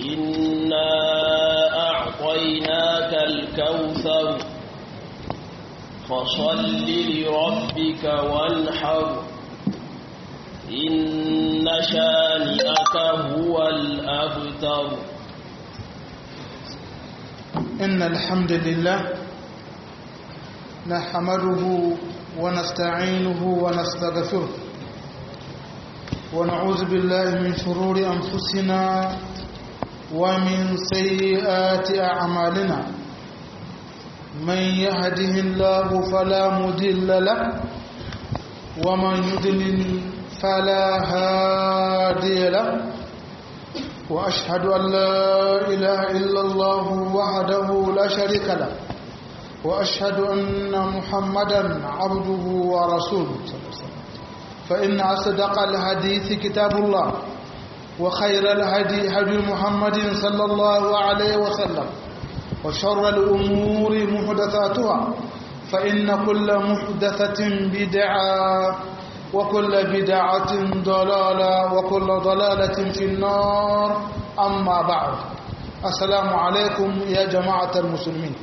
إنا أعطيناك الكوثر فصل لربك وانحر إن شانئك هو الأبتر إن الحمد لله نحمده ونستعينه ونستغفره ونعوذ بالله من شرور أنفسنا ومن سيئات أعمالنا من يهده الله فلا مضل له ومن يضلل فلا هادي له وأشهد أن لا إله إلا الله وحده لا شريك له وأشهد أن محمدا عبده ورسوله فإن أصدق الحديث كتاب الله وخير الهدي هدي محمد صلى الله عليه وسلم وشر الأمور محدثاتها فإن كل محدثة بدعة وكل بدعة ضلالة وكل ضلالة في النار أما بعد السلام عليكم يا جماعة المسلمين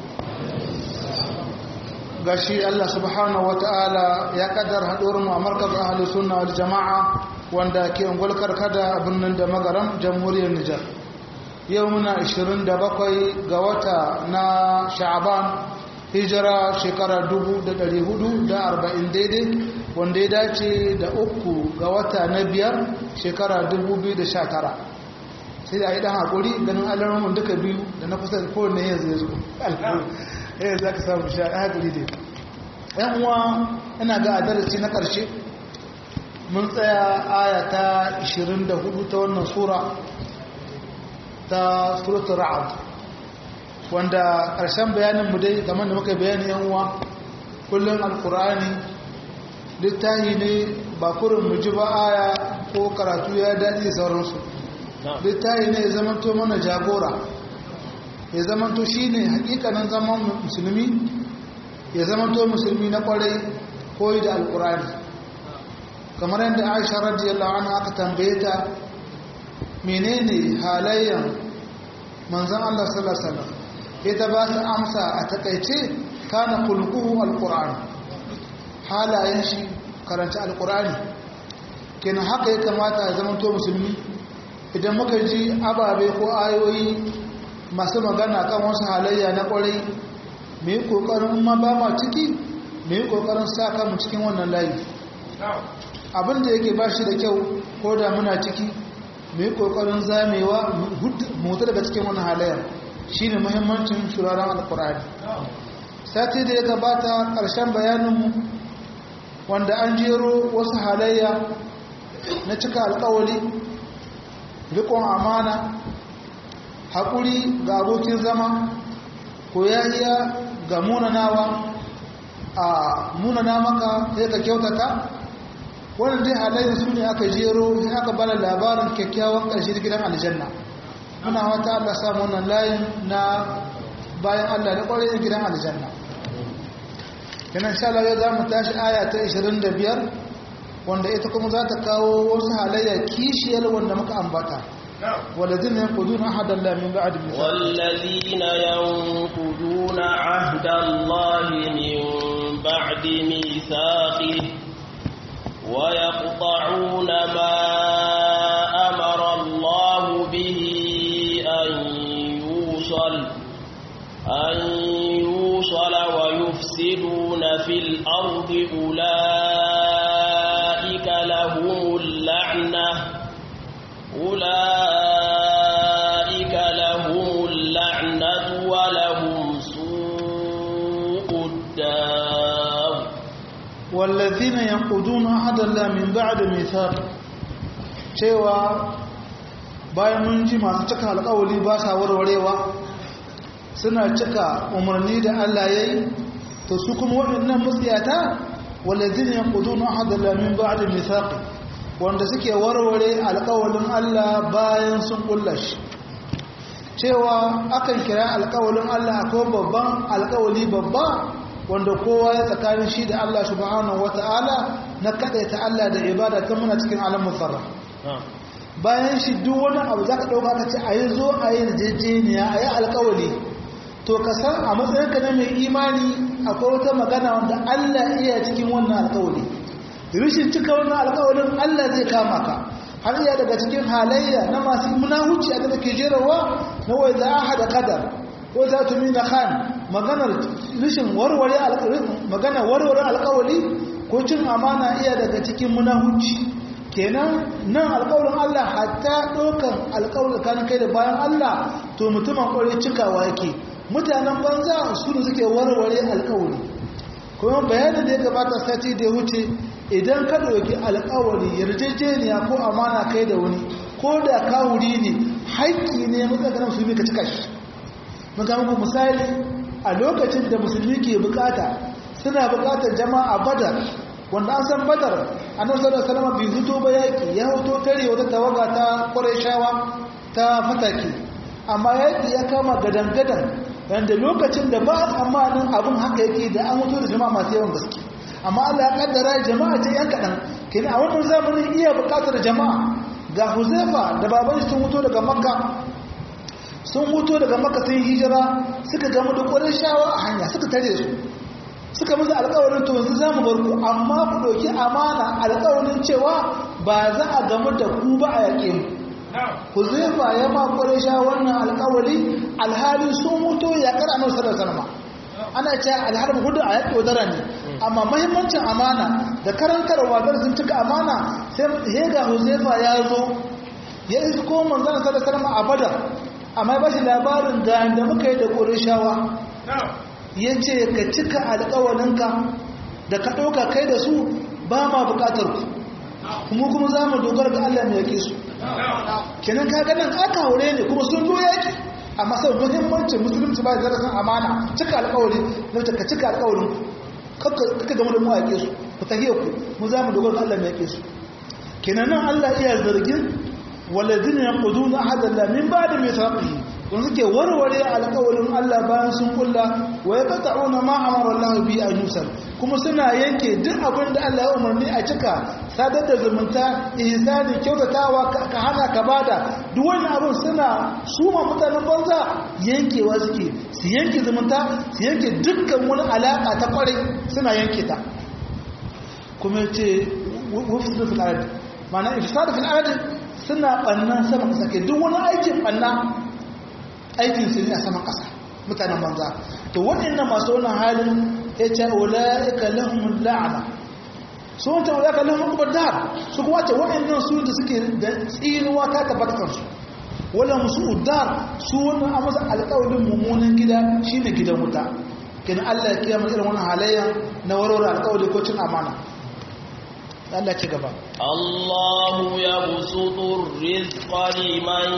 gashi Allah subhanahu wata'ala ya kaddar haɗuwar mu a markaz ahli sunna wal jama'a wanda ke ungul karkada a birnin da magaram jamhuriyar Nijar yau muna 27 ga wata na Sha'aban hijira shekara 1440 daidai wanda ya dace da uku ga wata na biyar shekara 2019 sai da yi dan haƙuri ganin alarmun duka biyu da na kusa da kowane yanzu ya zo eh za ka samu sha haƙuri dai yan uwa ina ga adalci na ƙarshe mun tsaya aya ta 24 ta wannan sura ta suratul ra'd wanda ƙarshen bayanin mu dai kamar da muka bayani yan uwa kullum alkur'ani littahi ne ba kurin mu ji ba aya ko karatu ya daɗi sauransu littahi ne ya zamanto mana jagora ya zamanto shi ne hakikanin zaman musulmi ya zamanto musulmi na kwarai koyi da alkur'ani kamar yadda aisha radiyallahu anha aka tambaye ta menene halayyan manzon Allah sallallahu alaihi wasallam ita ba ta amsa a takaice kana kulkuhu alkur'ani halayen shi karanta alkur'ani kenan haka ya kamata ya zama to musulmi idan muka ji ababe ko ayoyi masu magana kan wasu halayya na kwarai mu yi kokarin ma ba ma ciki mu yi kokarin sa kanmu cikin wannan layi abin da yake ba shi da kyau ko da muna ciki mu yi kokarin zamewa mu daga cikin wannan halayyar shine muhimmancin shuraren alkur'ani sati da ya gabata ƙarshen bayaninmu wanda an jero wasu halayya na cika alkawali rikon amana haƙuri ga abokin zama koyayya ga munanawa a munana maka sai ka kyautata wannan dai halayen su ne aka jero sai aka bada labarin kyakkyawan ƙarshe gidan aljanna muna wata Allah samu wannan layin na bayan Allah da ƙwarai gidan aljanna kenan sha Allah za mu tashi aya ta 25 wanda ita kuma za ta kawo wasu halayya kishiyar wanda muka ambata والذين ينقضون عهد الله من بعد ميثاقه والذين ينقضون عهد الله من بعد ميثاقه ويقطعون ما أمر الله به أن يوصل أن يوصل ويفسدون في الأرض أولئك لهم اللعنة أولئك لهم اللعنة ولهم سوء الدار والذين ينقضون عهد الله من بعد ميثاق cewa bayan mun ji masu cika alƙawari ba sa warwarewa suna cika umarni da Allah ya yi to su kuma waɗannan mutsiyata walladin yanquduna ahadallahi min ba'di mithaqi wanda suke warware alƙawalin Allah bayan sun kulla shi cewa akan kira alƙawalin Allah akwai babban alƙawali babba wanda kowa ya tsakanin shi da Allah subhanahu wata'ala na ta Allah da ibada ta muna cikin alamun sarra bayan shi duk wani abu za ka ɗauka ka ce a yi zo a yi jejeniya a yi alkawali to ka san a matsayinka na mai imani akwai wata magana wanda Allah iya cikin wannan alkawali rishin cika wannan alkawalin Allah zai kama ka har iya daga cikin halayya na masu munahuci a da ke jerawa na wai za a hada kadar ko za tu mina khan maganar rishin warware magana warware alkawali ko cin amana iya daga cikin munahuci kenan nan alƙawarin Allah hatta ɗaukan alƙawarin kan kai da bayan Allah to mutumin ƙwarai cikawa yake mutanen banza su ne suke warware alƙawari kuma bayanin da ya gabata sati da ya wuce idan ka ɗauki alƙawari yarjejeniya ko amana kai da wani ko da kawuri ne haƙƙi ne matsakanin musulmi ka cika shi mun ga muku misali a lokacin da musulmi ke bukata suna bukatar jama'a badar wanda an san badar annabi sallallahu alaihi wasallam bai fito ba yaki ya hoto tare wata tawaga ta qurayshawa ta fataki amma yaki ya kama gadan-gadan wanda lokacin da ba tsammanin abin haka yake da an hoto da jama'a masu yawan gaske amma Allah ya kaddara jama'a ce yan kadan kin a wannan zamanin iya bukatar jama'a ga Huzaifa da baban shi sun hoto daga Makka sun hoto daga Makka sun hijira suka gamu da qurayshawa a hanya suka tare su suka musu alƙawarin to yanzu zamu bar ku amma ku ɗauki amana alƙawarin cewa ba za a gamu da ku ba a yaƙe mu Huzaifa ya ma Quraysha wannan alƙawari alhali sun mutu ya kar annabi sallallahu alaihi wasallam ana cewa alharb hudu a yaƙi wadara ne amma muhimmancin amana da karantarwa da sun cika amana sai hega Huzaifa ya zo ya isko manzon sallallahu alaihi wasallam a Badar amma ba shi labarin ga da muka yi da Qurayshawa ya ce ka cika alƙawalinka da ka ɗauka kai da su ba ma buƙatar ku kuma kuma za mu dogara ga Allah mai yake su kenan ka ganin aka haure ne kuma sun zo yaki amma sau muhimmancin musulunci ba da darasin amana cika alƙawari na ka cika alƙawarin kaka gama da mu yake su ku tahiyar ku mu za mu dogara ga Allah mai yake su kenan nan Allah iya zargin walladina yaquduna ahadallahi min ba'di mithaqihi wanda suke warware alƙawarin Allah bayan sun kulla wa ya qata'una ma amara Allah bi an yusal kuma suna yanke duk abin da Allah ya umarni a cika sadar da zumunta ihsani kyautatawa ka hana ka bada duk wannan abin suna suma mutanen banza yankewa suke su yanke zumunta su yanke dukkan wani alaka ta kwarai suna yanke ta kuma yace wufsadu fil ard ma'ana ifsadu fil ard suna banna sama sake duk wani aikin banna aikin su ne a saman ƙasa mutanen banza to waɗannan masu wannan halin ya ce ula'ika lahum la'ana su wancan ula'ika lahum ubadar su kuma ce waɗannan su da suke da tsinuwa ta tabbata kansu wala musu udar su wannan a masa alƙawarin mummunan gida shine gidan wuta kenan Allah ya kiyama irin wannan halayya na warware alƙawari ko cin amana Allah ci gaba Allahu yabsutu rizqa liman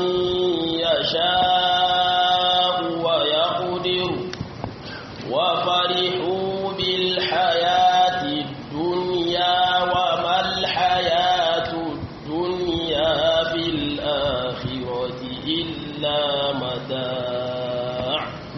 yasha'u wa yaqdiru wa farihu bil hayati dunya wa mal hayatu dunya fil akhirati illa mata'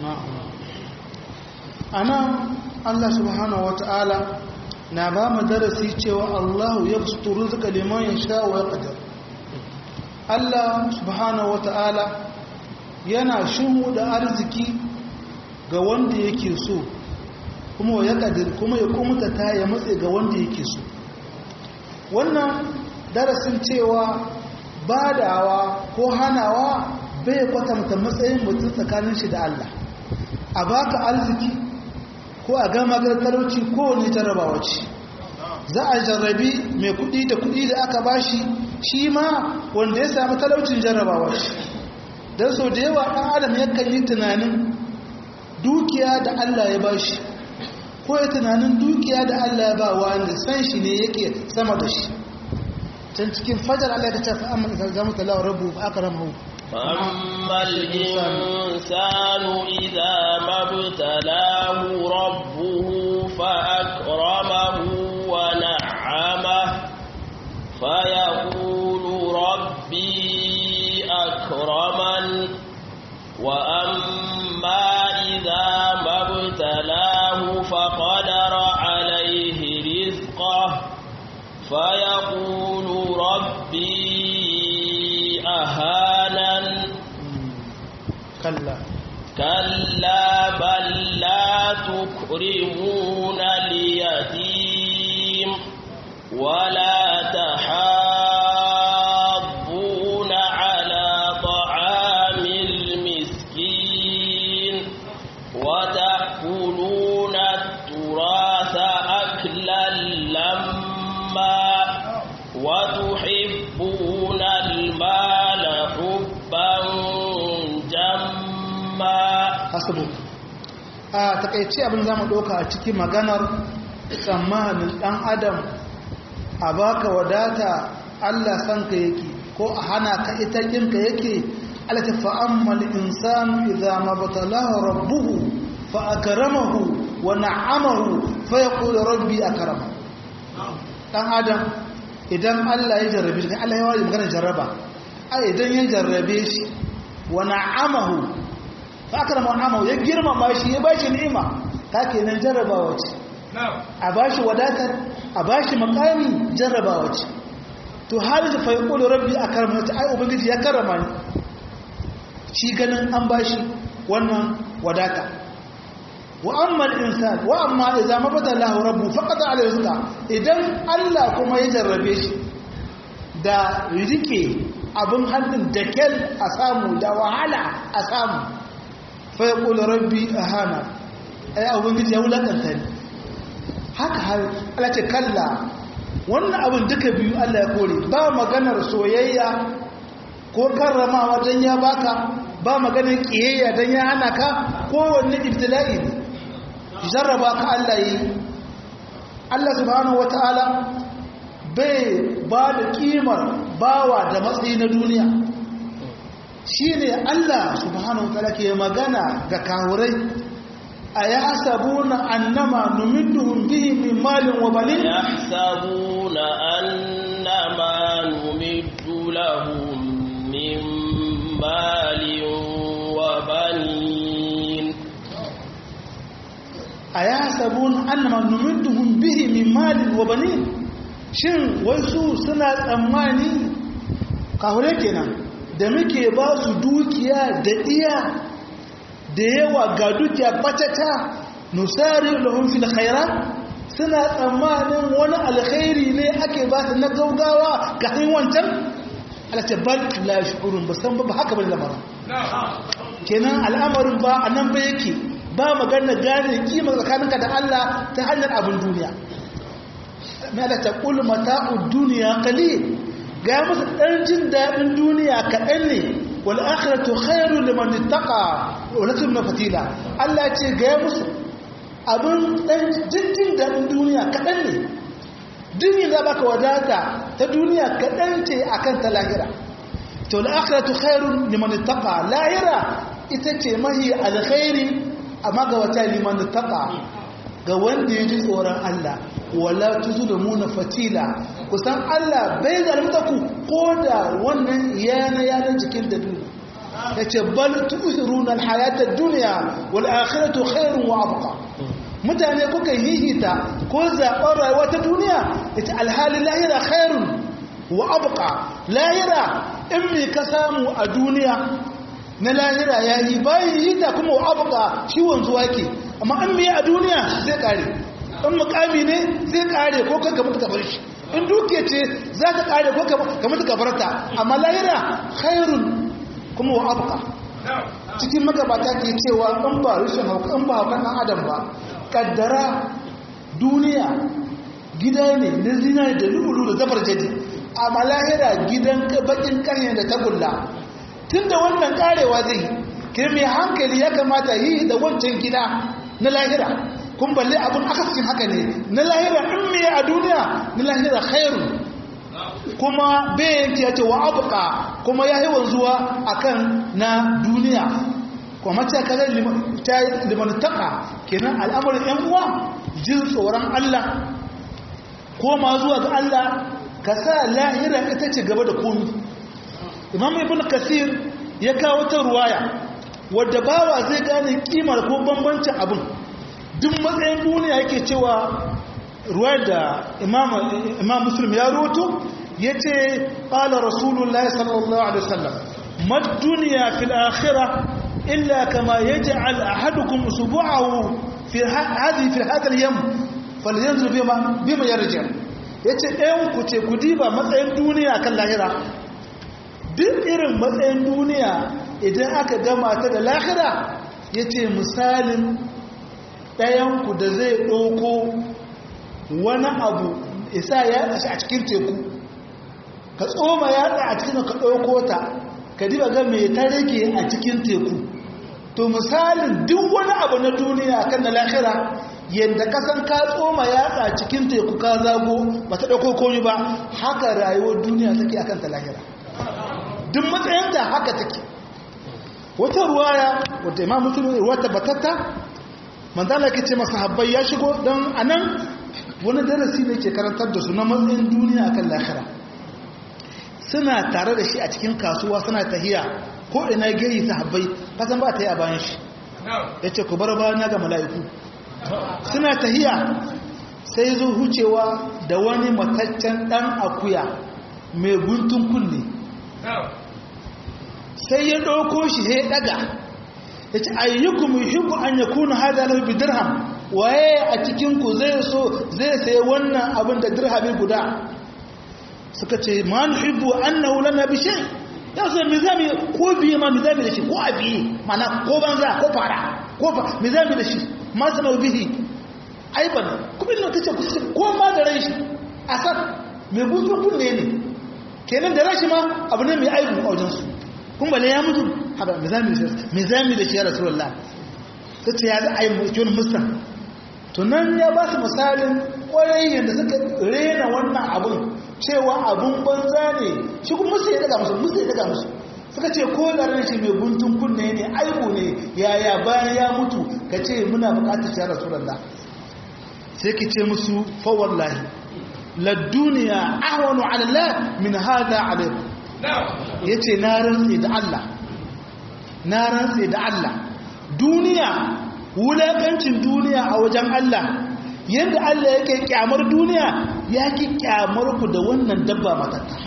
ana Allah subhanahu wataala na ba mu darasi cewa Allah ya fustu rizqa liman yasha wa yaqdir Allah subhanahu wata'ala yana shimu da arziki ga wanda yake so kuma ya kadir kuma ya kumuta ta ya matse ga wanda yake so wannan darasin cewa badawa ko hanawa bai kwatanta matsayin mutum tsakanin shi da Allah a baka arziki ko a gama talauci ko wani jarrabawa ce za a jarrabi mai kudi da kudi da aka bashi shi ma wanda ya sami talaucin jarrabawa ce don sau da yawa ɗan adam yakan yi tunanin dukiya da Allah ya bashi ko ya tunanin dukiya da Allah ya ba wanda san shi ne yake sama da shi can cikin fajar Allah ta ce fa'amman isa zama talawa rabu aka ramahu فأما الإنسان إذا ما ابتلاه ربه فأكرمه ونعمه فيقول ربي أكرمن وأما إذا ما ابتلاه فقدر عليه رزقه فيقول ربي kalla كلا بل لا تكرمون اليتيم ولا تحاضون على طعام المسكين وتأكلون التراث أكلا لما وتحبون المال حبا جما hasbu a takaice abin za mu ɗauka a cikin maganar tsammanin ɗan adam a baka wadata allah san ka yake ko a hana ka ita kinka yake alata fa'ammal insanu idza mabtalahu rabbuhu fa akramahu wa na'amahu fa yaqulu rabbi akrama dan adam idan allah ya jarrabe shi allah ya wani maganar jarraba a idan ya jarrabe shi wa na'amahu fakarama amahu ya girmama shi ya bashi ni'ima ta kenan jarrabawa ce a bashi wadatar a bashi makami jarrabawa ce to hali da fayyukul rabbi a karama ta ai ubangiji ya karama ni shi ganin an bashi wannan wadata wa amma insan wa amma idza mabada lahu rabbu faqad alayhi rizqa idan Allah kuma ya jarrabe shi da rike abin hannun da kel a samu da wahala a samu fai ƙula rabbi a hana ai ubangiji ya wulaƙanta ne haka har ala ce kalla wannan abin duka biyu allah ya kore ba maganar soyayya ko karramawa don ya baka ba maganar ƙiyayya don ya hana ka kowanne ibtila'i ne jarraba ka allah yi allah subhanahu wata'ala bai ba da ƙimar bawa da matsayi na duniya shi ne Allah subhanahu ta'ala ke magana ga kawurai a ya hasabu na annama numidduhun bihi min malin wa balin ya hasabu na annama numiddu lahum min malin wa balin a ya hasabu na annama numidduhun bihi min malin wa balin shin wasu suna tsammani kawurai kenan da muke ba su dukiya da iya da yawa ga dukiya batata nusari lahum fil khairat suna tsammanin wani alkhairi ne ake ba su na gaugawa ga hin wancan alata bal la shu'urun ba san ba haka bane lamarin kenan al'amarin ba anan ba yake ba magana gane kima tsakaninka da Allah ta hanyar abin duniya mai alata qul mata'ud dunya qalil ga musu ɗan jin daɗin duniya kaɗan ne wal akhiratu khairu liman ittaqa wa lakum na fatila Allah ce ga musu abin ɗan jin jin daɗin duniya kaɗan ne duniya za baka wadata ta duniya kaɗan ce akan ta lahira to al akhiratu khairu liman ittaqa lahira ita ce mahi alkhairi amma ga wata liman ittaqa ga wanda ya ji tsoron Allah wala tuzulumuna fatila kusan Allah bai zalunta ku ko da wannan yana yana jikin da duniya yace bal tu'thiruna al-hayata ad-dunya wal akhiratu khairun wa abqa mutane kuka hihita ko zaɓar rayuwa ta duniya yace alhali lahira khairun wa abqa lahira in me ka samu a duniya na lahira yayi bayan hita kuma wa abqa shi wanzuwa ke amma in me a duniya zai kare in mukami ne zai kare ko kan mutu ka bar shi in duke ce za ta kare ko ka mutu ka bar ta amma lahira khairun kuma wa abqa cikin magabata ke cewa in ba rushin hauka in ba haukan dan adam ba kaddara duniya gida ne na zinari da lulu da zabar jadi amma lahira gidan bakin karye da tagulla tunda wannan karewa zai ke mai hankali ya kamata yi da wancan gida na lahira kun balle abin akasin haka ne na lahira in me a duniya na lahira khairu kuma bayan ya ce wa abuka kuma ya yi wanzuwa akan na duniya kuma ce kare limantaka kenan al'amarin yan uwa jin tsoron Allah koma zuwa ga Allah ka sa lahira ita ce gaba da komi imam ibn kasir ya kawo ta ruwaya wadda bawa zai gane kimar ko bambancin abin duk matsayin duniya yake cewa ruwa da imam muslim ya roto ya ce ƙala rasulullahi sallallahu alaihi wasallam mad duniya fil akhira illa kama yaj'al ahadukum usbu'ahu fi hadhihi fi hadha al-yam falyanzur bima bima yarji yace ɗayan ku ce ku diba matsayin duniya kan lahira duk irin matsayin duniya idan aka gama ta da lahira yace misalin ɗayan ku da zai ɗauko wani abu isa ya shi a cikin teku ka tsoma yatsa a cikin ka ɗauko ta ka diba ga mai ta rage a cikin teku to misalin duk wani abu na duniya kan na lahira yadda kasan ka tsoma yatsa cikin teku ka zago ba ta ɗauko komi ba haka rayuwar duniya take akan ta lahira duk matsayinta haka take wata ruwaya wata imam musulun ruwa tabbatatta manzana ke ce masa habbai ya shigo don anan wani darasi ne ke karantar da su na matsayin duniya akan lahira suna tare da shi a cikin kasuwa suna tahiya ko ina gari sahabbai kasan ba ta yi a bayan shi ya ce ku bar bayan ga mala'iku suna tahiya sai zo hucewa da wani mataccen ɗan akuya mai guntun kunne sai ya ɗauko shi ya ɗaga ya ce ayyukum yuhibbu an yakuna hada lahu bi dirham waye a cikin ku zai so zai sayi wannan abin da dirhami guda suka ce ma nuhibbu annahu lana bi shay ya so me zami ko biye ma me zami da shi ko abi mana ko banza ko fara ko fa me zami da shi ma sama bihi aiban kuma ina tace ku ko ma da ran shi asar me butu kunne ne kenan da rashi ma abu ne mai aibu a wajen su kun bale ya mutu haba me zami da shi me zami da shi ya rasulullah tace ya za a yi mutum musan to nan ya ba su misalin kwarai yadda suka rena wannan abun cewa abun banza ne shi kuma musu ya daga musu musu ya daga musu suka ce ko da ran shi mai guntun kunne ne aibu ne yaya bayan ya mutu ka ce muna bukatar shi rasulullah sai ki ce musu fa wallahi la duniya ahwanu ala Allah min hada alaykum yace na rantsi da Allah na rantsi da Allah duniya wulakancin duniya a wajen Allah yadda Allah yake kyamar duniya ya ki kyamar ku da wannan dabba matatta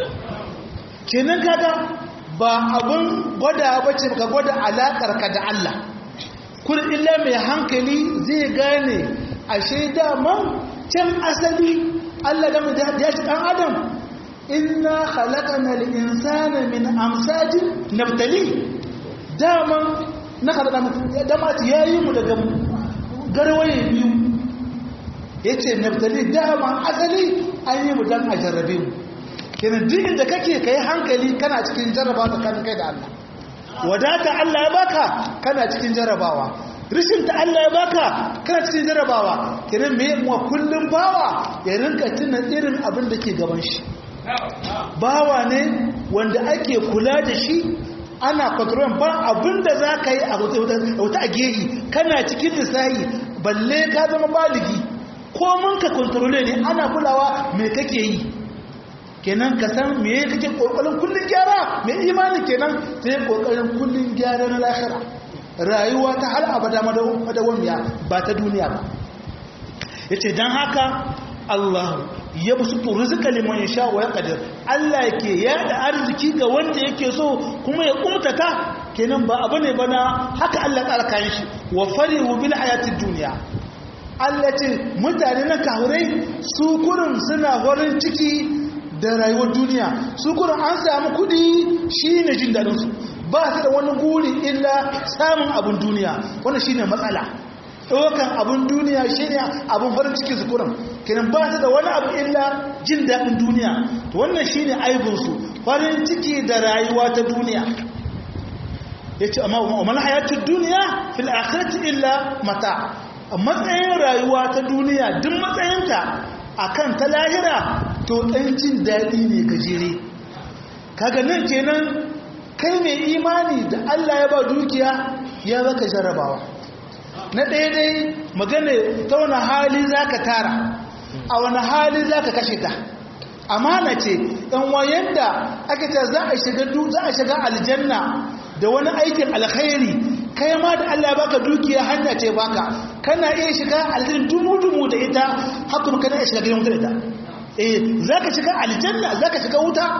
kenan kaga ba abun gwada bace ka gwada alakar ka da Allah kun illa mai hankali zai gane ashe daman can asali Allah game da ya ci dan adam inna khalaqana al-insana min amsajin nabtali daman na kada damati ya yi mu daga garwaye biyu ya ce naftali dama asali an yi mu don a jarrabe mu kenan duk inda kake ka yi hankali kana cikin jarraba tsakanin kai da Allah wadata Allah ya baka kana cikin jarrabawa rishin ta Allah ya baka kana cikin jarrabawa kenan me mu kullum bawa ya rinka tuna irin abin da ke gaban shi bawa ne wanda ake kula da shi ana kontrol ba abinda za ka yi a wata a gehi kana cikin lissahi balle ka zama baligi ko mun ka kontrole ne ana kulawa me kake yi kenan ka san me kake kokarin kullun gyara me imani kenan sai kokarin kullun gyara na lahira rayuwa ta har abada madawamiya ba ta duniya ba yace dan haka Allah ya busutu rizqa liman yasha wa yaqdir Allah yake yada arziki ga wanda yake so kuma ya kumtata kenan ba abu ne bana haka Allah ya tsara shi wa farihu bil hayatid dunya Allah ce mutane na kahurai su kurin suna farin ciki da rayuwar duniya su kurin an samu kudi shine jin dadin su ba su da wani guri illa samun abun duniya wannan shine matsala ɗaukan abin duniya shi ne abin farin ciki su kuran kinan ba su da wani abu illa jin daɗin duniya to wannan shi ne aibinsu farin ciki da rayuwa ta duniya ya ce amma umar hayatun duniya fil akhirati illa mata a matsayin rayuwa ta duniya duk matsayinta a kan ta lahira to ɗan jin daɗi ne gajere kaga nan kenan kai mai imani da allah ya ba dukiya ya baka jarabawa na ɗaya dai magana ta wani hali za ka tara a wani hali za ka kashe ta amana ce ɗan wayan da aka ce za a shiga aljanna da wani aikin alkhairi kai ma da Allah baka dukiya hanya ce baka kana iya shiga aljanna dumu-dumu da ita haka kuma kana iya shiga gidan wuta da ita eh za ka shiga aljanna za ka shiga wuta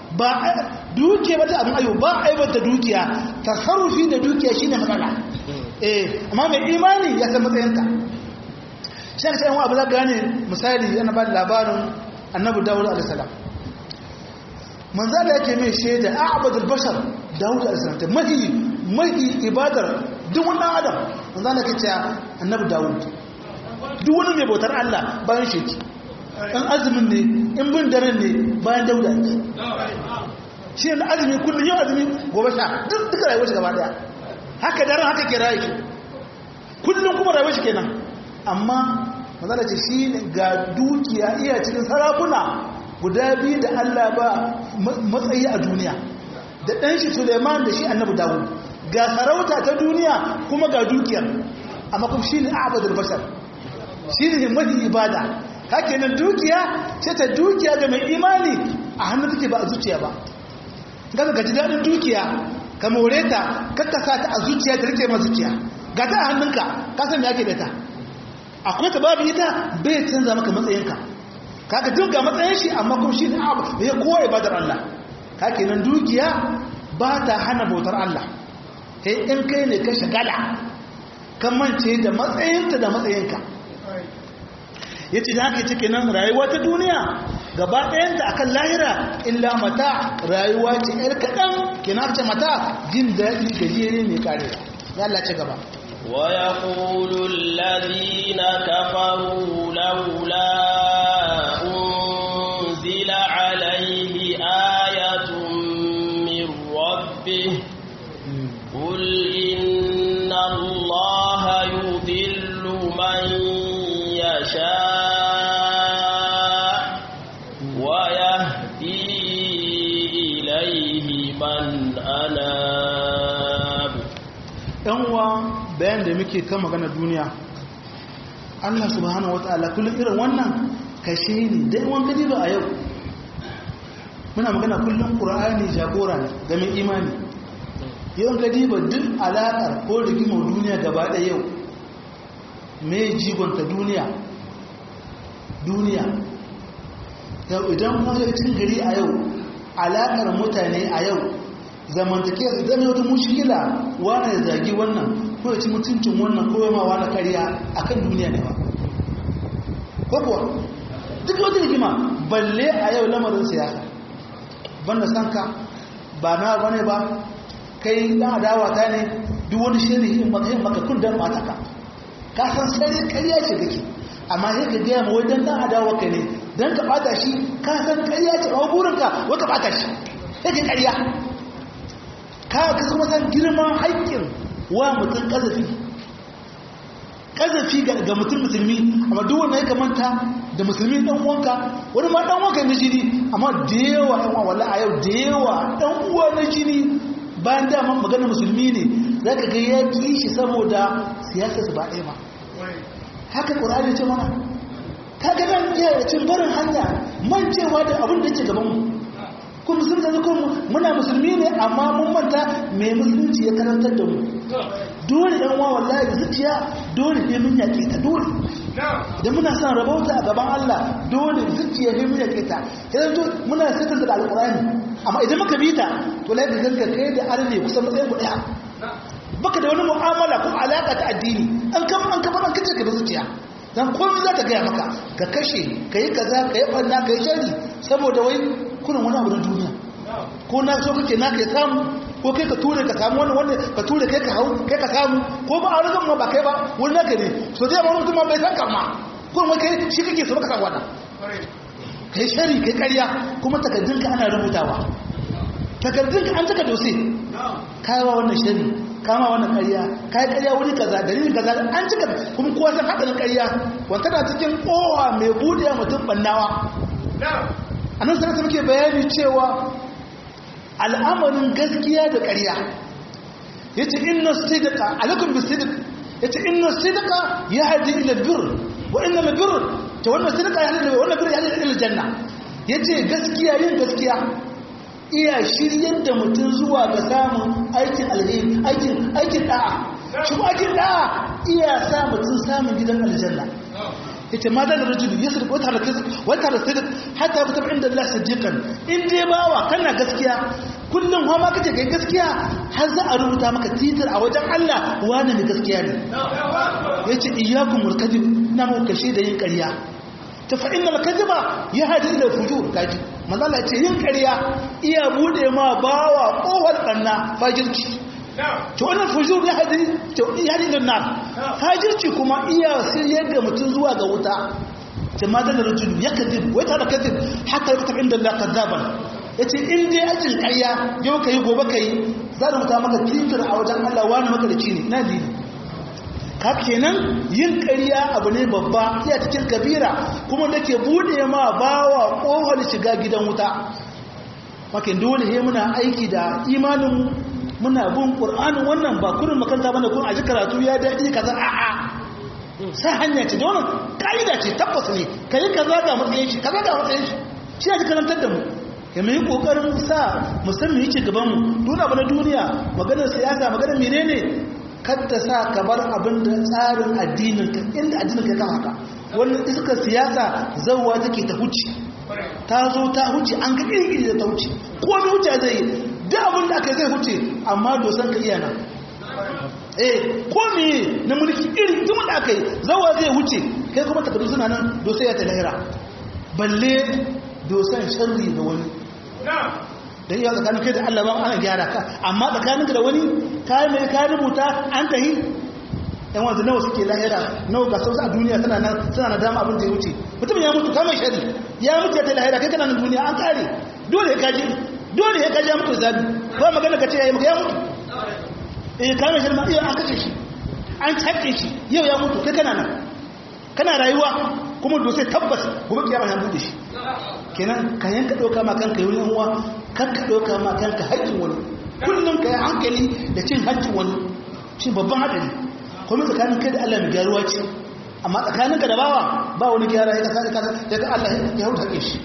ba dukiya ba ta abin ayo ba aibanta dukiya tasarrufi da dukiya shine matsala eh amma mai imani ya san matsayinka shi ne sai abu za gane misali yana ba da labarin annabi dawud alaihissalam manzala yake mai shaida a'badul bashar dawud alaihissalam ta mahi mahi ibadar duk wani adam manzala ke cewa annabi dawud duk wani mai bautar Allah bayan shi in azumin ne in bin daren ne bayan dauda ne shi ne azumi kullum yau azumi gobe sha duk duka rayuwar shi gaba daya haka daren haka ke rayu shi kullum kuma rayuwar shi kenan amma mazala ce shi ne ga dukiya iya cikin sarakuna guda biyu da Allah ba matsayi a duniya da ɗan shi Suleiman da shi annabi Dawud ga sarauta ta duniya kuma ga dukiyar amma kuma shi ne abadul bashar shi ne mafi ibada haka nan dukiya ce ta dukiya ga mai imani a hannun take ba a zuciya ba gaba gaji daɗin dukiya ka more ta kakkasa ta a zuciya ta rike ma zuciya ga ta a hannunka ka san ya ke da ta akwai ta babu ita bai canza maka matsayinka kaga duk ga matsayin shi amma kuma shi ne abu da ya kowa ibadar Allah haka nan dukiya ba ta hana bautar Allah sai in kai ne ka shagala kan mance da matsayinta da matsayinka ya ce da haka cike nan rayuwa ta duniya gaba ɗayanta akan lahira illa mata rayuwa ce ‘yar kaɗan kina ce mata jin daɗi gajere mai karewa ya Allah ce gaba ويقول الذين كفروا لولا أنزل عليه آية من ربه قل إن الله يضل من يشاء ويهدي إليه من أناب uwa bayan da muke kan magana duniya Allah subhanahu wata'ala kullum irin wannan kashe ne dai wan gadi ba a yau muna magana kullum qur'ani jagora ne ga mai imani yau gadi ba duk alaƙar ko rigimar duniya gaba ɗaya yau me jigonta duniya duniya yau idan kuma cin gari a yau alaƙar mutane a yau zamantake su zama wata mushkila wane ya zagi wannan ko ya ci mutuncin wannan ko ya ma wani kariya a kan duniya ne ba ko kuwa duk wata rigima balle a yau lamarin siyasa banda san ka ba na bane ba kai dan adawa ta ne duk wani shiri in maka yin maka kun dan mata ka ka san sai kariya ce kake amma sai ka gaya ma wajen dan adawa ka ne dan ka bata shi ka san kariya ce ba burinka wai ka bata shi sai ka kariya ka ka kuma san girman haƙƙin wa mutum ƙazafi ƙazafi ga mutum musulmi amma duk wanda ya kamanta da musulmi ɗan uwanka wani ma ɗan uwanka na jini amma da yawa ɗan uwa wala a yau da yawa ɗan uwa na jini bayan dama magana musulmi ne za ka ga ya ƙi shi saboda siyasa su ba ɗaya ba haka ƙur'ani ce mana ka ga nan iya cin barin hanya mancewa da abin da ke gabanmu kun musulunci da kuma muna musulmi ne amma mun manta mai musulunci ya karantar da mu dole dan wa wallahi da zuciya dole ne mun yake ta dole idan muna son rabauta a gaban Allah dole zuciya ne mun yake ta idan to muna sirrin da alqur'ani amma idan muka bi ta to lai da ganka kai da arne kusan matsayin ku daya baka da wani mu'amala ko alaka ta addini an kan an kafa an kace ka da zuciya dan komai za ta gaya maka ka kashe ka yi kaza ka yi ɓanna ka yi shari saboda wai kunan wani abu na duniya ko na so kake na kai samu ko kai ka ture ka samu wani wanda ka ture kai ka hau kai ka samu ko ba a rigan ma ba kai ba wani naka ne so zai ma mutum ma bai san kama ko wai kai shi kake so baka san wannan kai shari kai ƙarya kuma takardunka ana rubutawa takardunka an taka dose kayawa wannan shari kama wannan ƙarya kai ƙarya wuri kaza dalilin kaza an cika kuma kowa san hadarin ƙarya wanda tana cikin kowa mai buɗe mutum bannawa a nan sanata muke bayani cewa al'amarin gaskiya da ƙarya ya ce inna sidika alaikum bi sidik ya ce inna sidika ya haji ila bir wa inna la bir ta wannan sidika ya haji wannan bir ya haji ila janna ya ce gaskiya yin gaskiya iya shiryar da mutum zuwa ga samun aikin alheri aikin aikin da'a shi aikin da'a iya sa mutum samun gidan aljanna yace ma da rajulu yasriq wata da kasb wata da sidq hatta kutab inda Allah sadiqan in dai bawa kana gaskiya kullum ma kace kai gaskiya har za a rubuta maka titir a wajen Allah wani ne gaskiya ne yace iyyakum murkadib ina mu kashe da yin ƙarya ta fa innal kadhiba yahdi ila fujur kaji manzo Allah yace yin ƙarya iya bude ma bawa kohar danna fajirci to wannan fujur ya hadi to ya hadi dan nar fajirci kuma iya siriyar da mutum zuwa ga wuta jama'a da rajul yakذب wa ta kadhib hatta yaktab inda Allah kadhaban yace in dai ajin ƙarya yau kai gobe kai za mu ta maka titir a wajen Allah wani maka da cini na dini ka kenan yin ƙarya abu ne babba iya cikin kabira kuma da ke buɗe ma bawa ƙofar shiga gidan wuta makin dole he muna aiki da imanin muna bin ƙur'anin wannan ba kurin makanta bane kun aji karatu ya daɗi kaza a'a sai hanya ce da wannan ka'ida ce tabbas ne ka yi kaza ga matsayin shi kaza ga matsayin shi shi ya ji karantar da mu ya mai kokarin sa musamman yake gaban mu duna ba na duniya maganar siyasa maganar menene kadda sa ka bar abin da tsarin addinin ka inda addinin ka kan haka wannan iskar siyasa zawwa take ta huce ta zo ta huce an ga iri da ta huce ko mai huce zai yi duk abin da aka zai huce amma dosan ka iya nan eh ko me na mulki iri duk da aka yi zawwa zai huce kai kuma takardu suna nan dosan ya ta lahira balle dosan sharri da wani da iya tsakanin kai da Allah ba ana gyara ka amma tsakanin da wani kayan mai ka rubuta an tahi yan wanzu nawa suke lahira nawa ga sauza a duniya tana nan suna na dama abin da ya wuce mutum ya mutu kamar shari ya mutu ya ta lahira kai kana nan duniya an kare dole ya kaji dole ya kaji ya mutu zabi ba magana ka ce ya yi maka ya mutu eh kamar shari ma iya an kace shi an cakke shi yau ya mutu kai kana nan kana rayuwa kuma dosai tabbas gobe kiyama ya bude shi kenan ka yanka ɗauka ma kanka yi uwa kan ka ɗauka ma kanka haƙƙin wani kullum ka yi hankali da cin haƙƙin wani shi babban haɗari kuma tsakanin kai da Allah mai gyaruwa ce amma tsakanin ka da bawa ba wani gyara ya kasa kasa ya ga Allah ya hau haƙƙin shi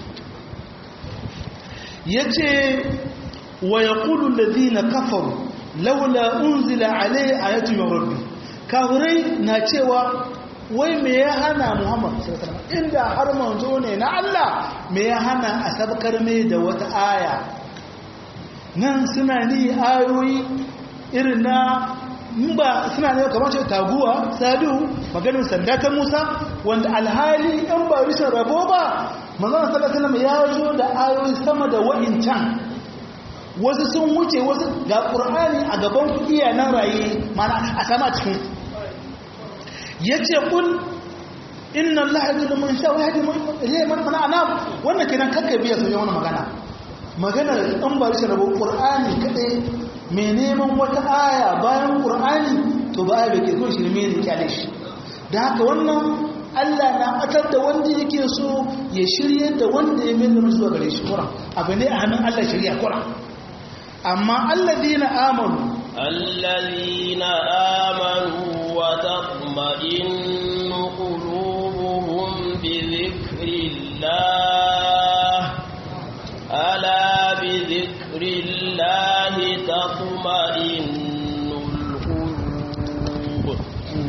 ya ce wa ya ƙudu da zina kafaru laula unzila alai ayatu min rabbi kafirai na cewa wai me ya hana muhammad inda har manzo ne na Allah me ya hana a sabkar mai da wata aya nan suna ni ayoyi irin na ba suna ne kamar ce taguwa sadu maganin sanda ta musa wanda alhali yan ba rishin rabo ba manzon sallallahu ya zo da ayoyi sama da wa'incan wasu sun wuce wasu ga qur'ani a gaban ku iya nan raye mana a sama cikin ya ce kun inna Allah ya da man sha wahadi man mana ana wannan kenan kakka biya sauye wani magana magana an ba shi rabo qur'ani kadai mai neman wata aya bayan qur'ani to ba ai bake so shirme ne kyale shi da haka wannan Allah na atar da wanda yake so ya shirye da wanda ya mai da zuwa gare shi Qur'an abu ne a hannun Allah shirya Qur'an amma alladina amanu الذين آمنوا وتطمئن قلوبهم بذكر الله ألا بذكر الله تطمئن القلوب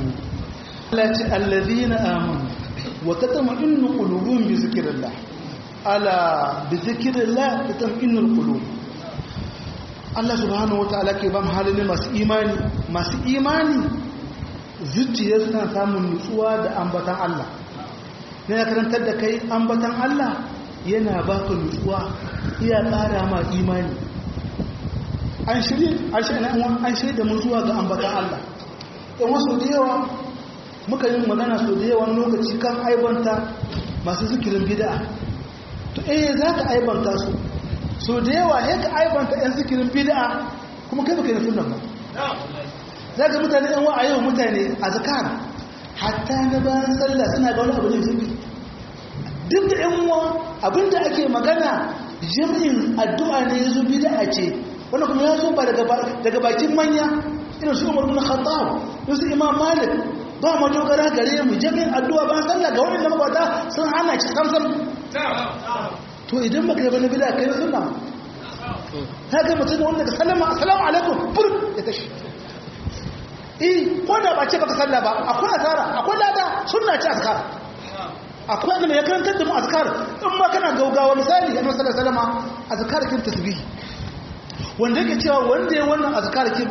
الذين آمنوا وتطمئن قلوبهم بذكر الله ألا بذكر الله تطمئن القلوب Allah subhanahu wataala ke ban halin masu imani masu imani zuciya suna samun nutsuwa da ambatan Allah ne ya karantar da kai ambatan Allah yana baka nutsuwa iya ƙara ma imani an shirye an shirye da mun zuwa ga ambatan Allah in wasu da yawa muka yi magana so da yawan lokaci kan aibanta masu zikirin bid'a to eh za ka aibanta su so da yawa ya ka aibanta 'yan zikirin bid'a kuma kai baka yi sunan ba za ka mutane yan wa'a yau mutane a zakar hatta na bayan sallah suna ga wani abu ne zikiri duk da yan uwa abinda ake magana jami'in addu'a ne ya zo bid'a ce wanda kuma ya zo ba daga bakin manya irin su umar bin khattab su imam malik ba mu dogara gare mu jami'in addu'a bayan sallah ga wani da mabata sun hana shi samsam to idan baka yi bane bida kai sunna ta ga mutum wanda ka sallama assalamu alaikum fur ya tashi eh ko da ba ce baka salla ba akwai asara akwai lada sunna ce azkar akwai annabi ya karantar da mu azkar in ma kana gaugawa misali annabi sallallahu alaihi wasallam azkar kin tasbih wanda yake cewa wanda ya wannan azkar kin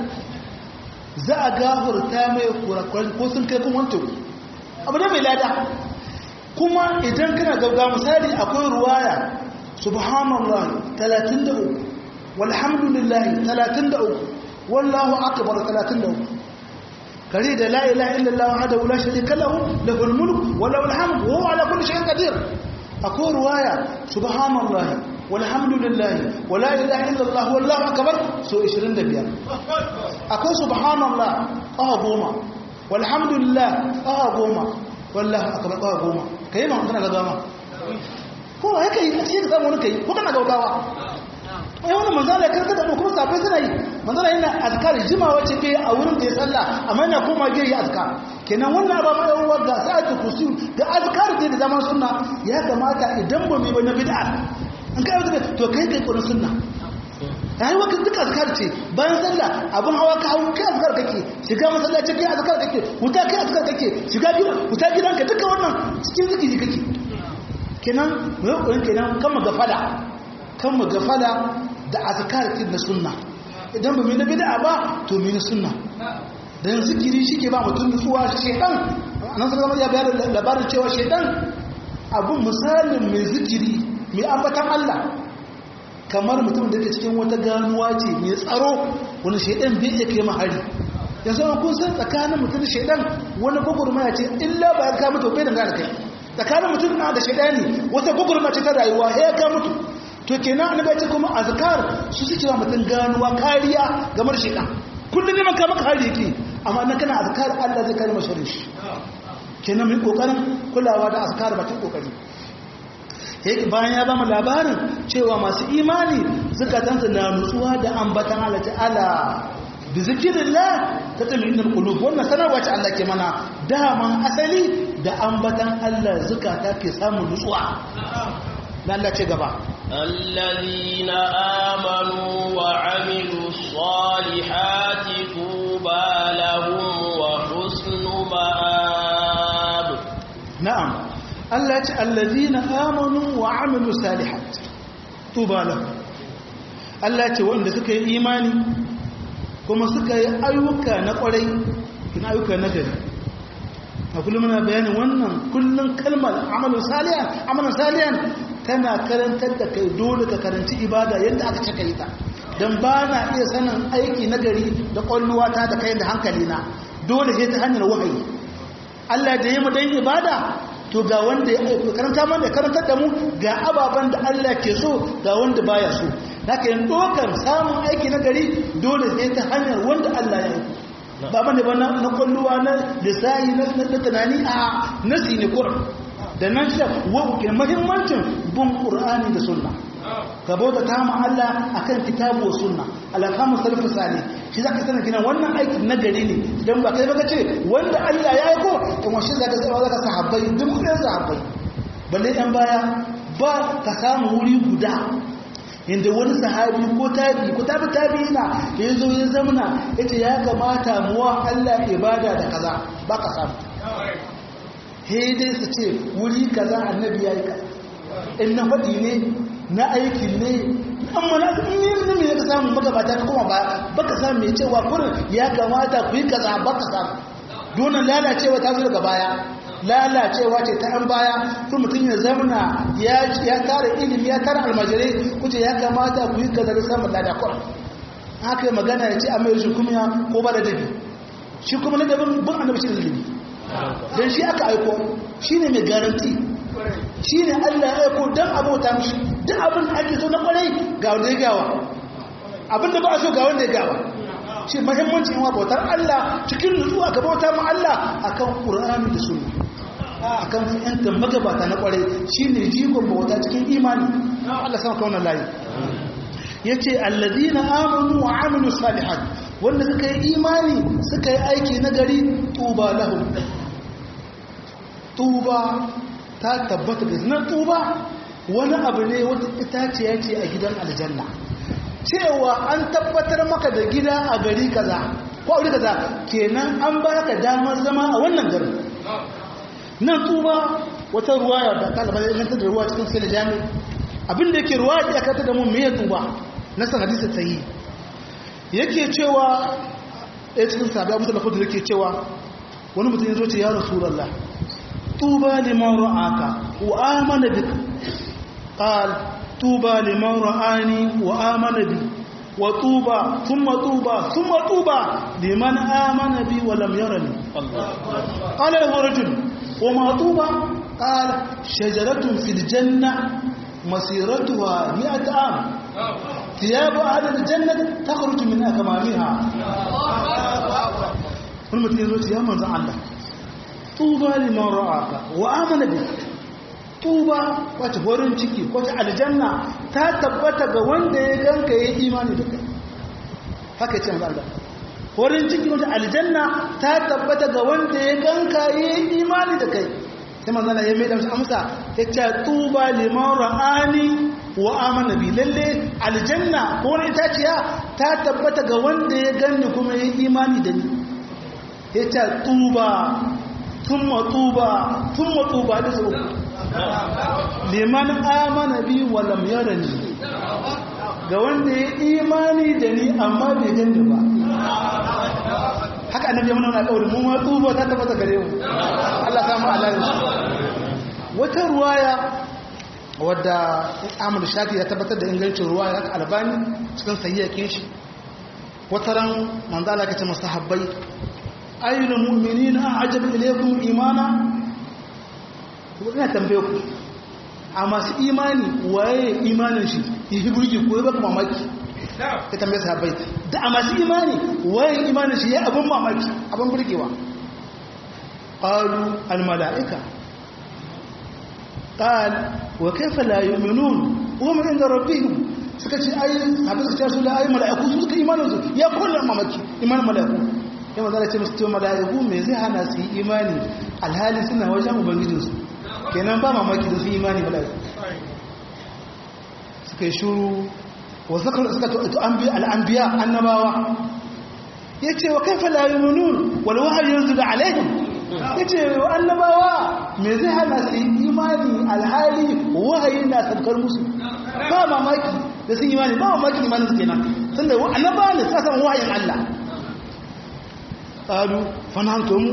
za a gafarta mai kurakuran ko sun kai kuma wanto abu da mai lada kuma idan kana gaugawa misali akwai ruwaya subhanallah 33 walhamdulillah 33 wallahu akbar 33 kare da la ilaha illallah wahdahu la sharika lahu lahul mulk wa lahul hamd wa huwa ala kulli shay'in qadir akwai ruwaya subhanallah walhamdulillah wa la ilaha illallah wallahu akbar so 25 akwai subhanallah ah goma walhamdulillah ah goma wallahu akbar ah goma kai ma kana gaggawa ko haka yi sai ka samu wani kai ko kana gaggawa ai wannan manzala karka da kuma safai suna yi manzala yana azkar jima wacce ke a wurin da ya tsalla amma yana koma ge yi azkar kenan wannan ba mai yawan ga sa'atu kursi da azkar da da zaman sunna ya kamata idan ba mai wani bid'a an kai wata to kai kai kurin sunna yayi wakil duka azkar ce bayan sallah abun hawa ka hawo kai azkar kake shiga masallaci kai azkar kake wuta kai azkar kake shiga gidan wuta gidanka duka wannan cikin zikiri kake kenan mu yi kurin kenan kan mu gafala kan mu gafala da azkar kin na sunna idan ba mu na bid'a ba to mu na sunna dan zikiri shike ba mutum nutsuwa shedan annabi sallallahu alaihi wasallam ya bayar labarin cewa shedan abun misalin mai zikiri mai ambatan Allah kamar mutum da ke cikin wata ganuwa ce mai tsaro wani shedan bai iya kai mahari yanzu kun san tsakanin mutum da shedan wani gugurmaya ce illa ba ya ka mutu bai dangana kai tsakanin mutum na da shedani wata gugurma ce ta rayuwa ya ka mutu to kenan annabi ya ce kuma azkar su suke wa mutum ganuwa kariya ga marshidan kullum neman ka maka hari yake amma na kana azkar Allah zai kare masa shi kenan mai kokarin kulawa da azkar bakin kokari yake bayan ya bamu labarin cewa masu imani zakatansu na nutsuwa da ambatan Allah ta'ala bi zikrillah tatma'innul qulub wannan sanarwa ce Allah ke mana daman asali da ambatan Allah zakata ke samun nutsuwa dan Allah ce gaba الذين آمنوا وعملوا الصالحات طوبى لهم وحسن مآب na'am Allah ce allazina amanu wa amilu salihat tuba lahum Allah ce wanda suka yi imani kuma suka yi ayyuka na kwarai kina ayyuka na gari a kullum muna bayanin wannan kullum kalmar amalin salihan amalin salihan tana karantar da kai dole ka karanci ibada yadda aka cika yi ta don ba na iya sanin aiki na gari da kwalluwata da kai da hankali na dole sai ta hanyar wahayi Allah da yi mu dan ibada to ga wanda ya aiko karanta mana karantar da mu ga ababen da Allah ke so ga wanda baya so haka yin dokar samun aiki na gari dole sai ta hanyar wanda Allah ya aiko ba bane ba na kwalluwa na lissahi na tunani a nasi ne kuran da nan shi ke mahimmancin bin ƙur'ani da sunna ka bauta ta ma Allah akan kitabu wa sunna alhamu salfu salih shi zaka sanar kina wannan aikin na gari ne dan ba kai baka ce wanda Allah ya yi ko kuma shi zaka sai zaka sahabbai duk ɗan sahabbai balle ɗan baya ba ka samu wuri guda inda wani sahabi ko tabi ko tabi tabi ina ya zo ya zamana yace ya kamata muwa Allah ibada da kaza ba ka samu he dai su ce wuri kaza annabi yayi ka in na faɗi ne na aikin ne amma na ne ne ka samu magabata ka kuma ba baka samu mai cewa kurin ya kamata ku yi kaza baka samu donan lalacewa ta zo daga baya lalacewa ce ta an baya kuma mutum ya zamana ya tara ilimi ya tara almajirai kuce ya kamata ku yi kaza da samun lada kurin haka magana ya ce a mai shi kuma ko ba da dabi shi kuma na dabin bin annabi shi da dabi don shi aka aiko shi ne mai garanti shi ne allah ya aiko don abota mishi duk abin da ake so na kwarai ga wanda ya gawa abin da ba a so ga wanda ya gawa shi mahimmanci yawa bautar allah cikin nutsuwa ka bauta ma allah akan ƙur'ani da sunna akan yanta magabata na kwarai shi ne jigon bauta cikin imani allah sama kaunar layi ya ce allazina amanu wa amilu salihat wanda suka yi imani suka yi aiki na gari tuba lahum tuba ta tabbata da zinar tuba wani abu ne wata itaciya ce a gidan aljanna cewa an tabbatar maka da gida a gari kaza ko a wuri kaza kenan an ba ka damar zama a wannan garin nan tuba wata ruwaya da kalaba ya inganta da ruwa cikin sai da jami abin da yake ruwaya ya kata da mu me ya tuba na san hadisi sahihi yake cewa ɗaya cikin sabi abu da kudu yake cewa wani mutum ya zo ce ya rasulallah tuba liman ra'aka wa amana bik qal tuba liman ra'ani wa amana bi wa tuba thumma tuba thumma tuba liman amana bi wa lam yarani qala lahu rajul wa ma tuba qala shajaratun fil janna masiratuha mi'at am ثياب أهل الجنة تخرج من أكمامها wani mutum ya zo ce ya manzan Allah tuba liman ra'aka wa amana bi tuba wace horin ciki wace aljanna ta tabbata ga wanda ya ganka ya imani da kai haka ce manzan Allah horin ciki wace aljanna ta tabbata ga wanda ya ganka ya imani da kai sai manzan Allah ya mai da amsa ya ce tuba liman ra'ani wa amana bi lalle aljanna ko wani itaciya ta tabbata ga wanda ya ganni kuma ya imani da ni ya ce tuba tumma tuba tumma tuba da su liman amana bi wa lam yarani ga wanda ya imani da ni amma bai ganni ba haka annabi ya mana wani alƙawarin mun ma tuba ta tabbata gare mu Allah ya samu alayin wata ruwaya wadda amur shafi ya tabbatar da ingancin ruwa ya albani cikin sayyakin shi wata ran manzala ka ce masu habbai ayyuna mu'mini na ajab ilaikun imana ina tambaye ku a masu imani waye imanin shi yi fi burki ko ya mamaki ka tambaye su habbai da a masu imani waye imanin shi ya abin mamaki abin burgewa ƙalu al-mala'ika قال وكيف لا يؤمنون وهم عند ربهم suka ce ai abin su ta su la ai mala'iku su suka imanin su ya kullum mamaki imanin mala'iku ya maza da ce musu cewa mala'iku me zai hana su yi imani alhali suna wajen ubangijin su kenan ba mamaki da su imani mala'iku suka yi shuru wa suka suka to al'anbiya annabawa yace wa kaifa la yu'minun wal wahyu yanzilu alaihim ya ce annabawa me zai hana su imani alhali wahayi na sabkar musu ba mamaki da sun imani ba mamaki imanin su kenan tun da annabawa ne suka samu wahayin Allah ƙalu fanahan tomu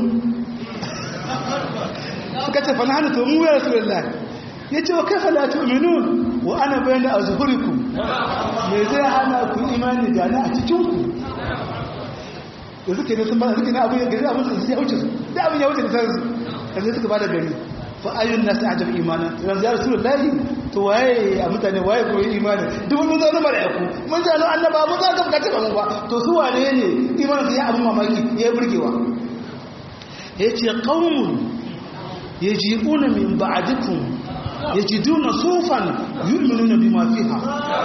suka ce fanahan tomu ya rasu lallai ya ce wa kafa la tu'minun wa ana bayyana a zuhuriku me zai hana ku imani da ni a cikinku da suke ne sun ba suke ne abin ya gari abin su ya wuce su da abin ya wuce da sarsu yanzu suka ba da gari fa ayyun nasu ajab imanin yanzu ya rasu lahi to waye a mutane waye ko yi imanin duk mun zo zama da yaku mun ji anu annaba mun zo ka bukaci ba mu ba to su wane ne imanin su ya abin mamaki ya burgewa ya ce qaumun yaji'una min ba'dikum yajiduna sufan yu'minuna bima fiha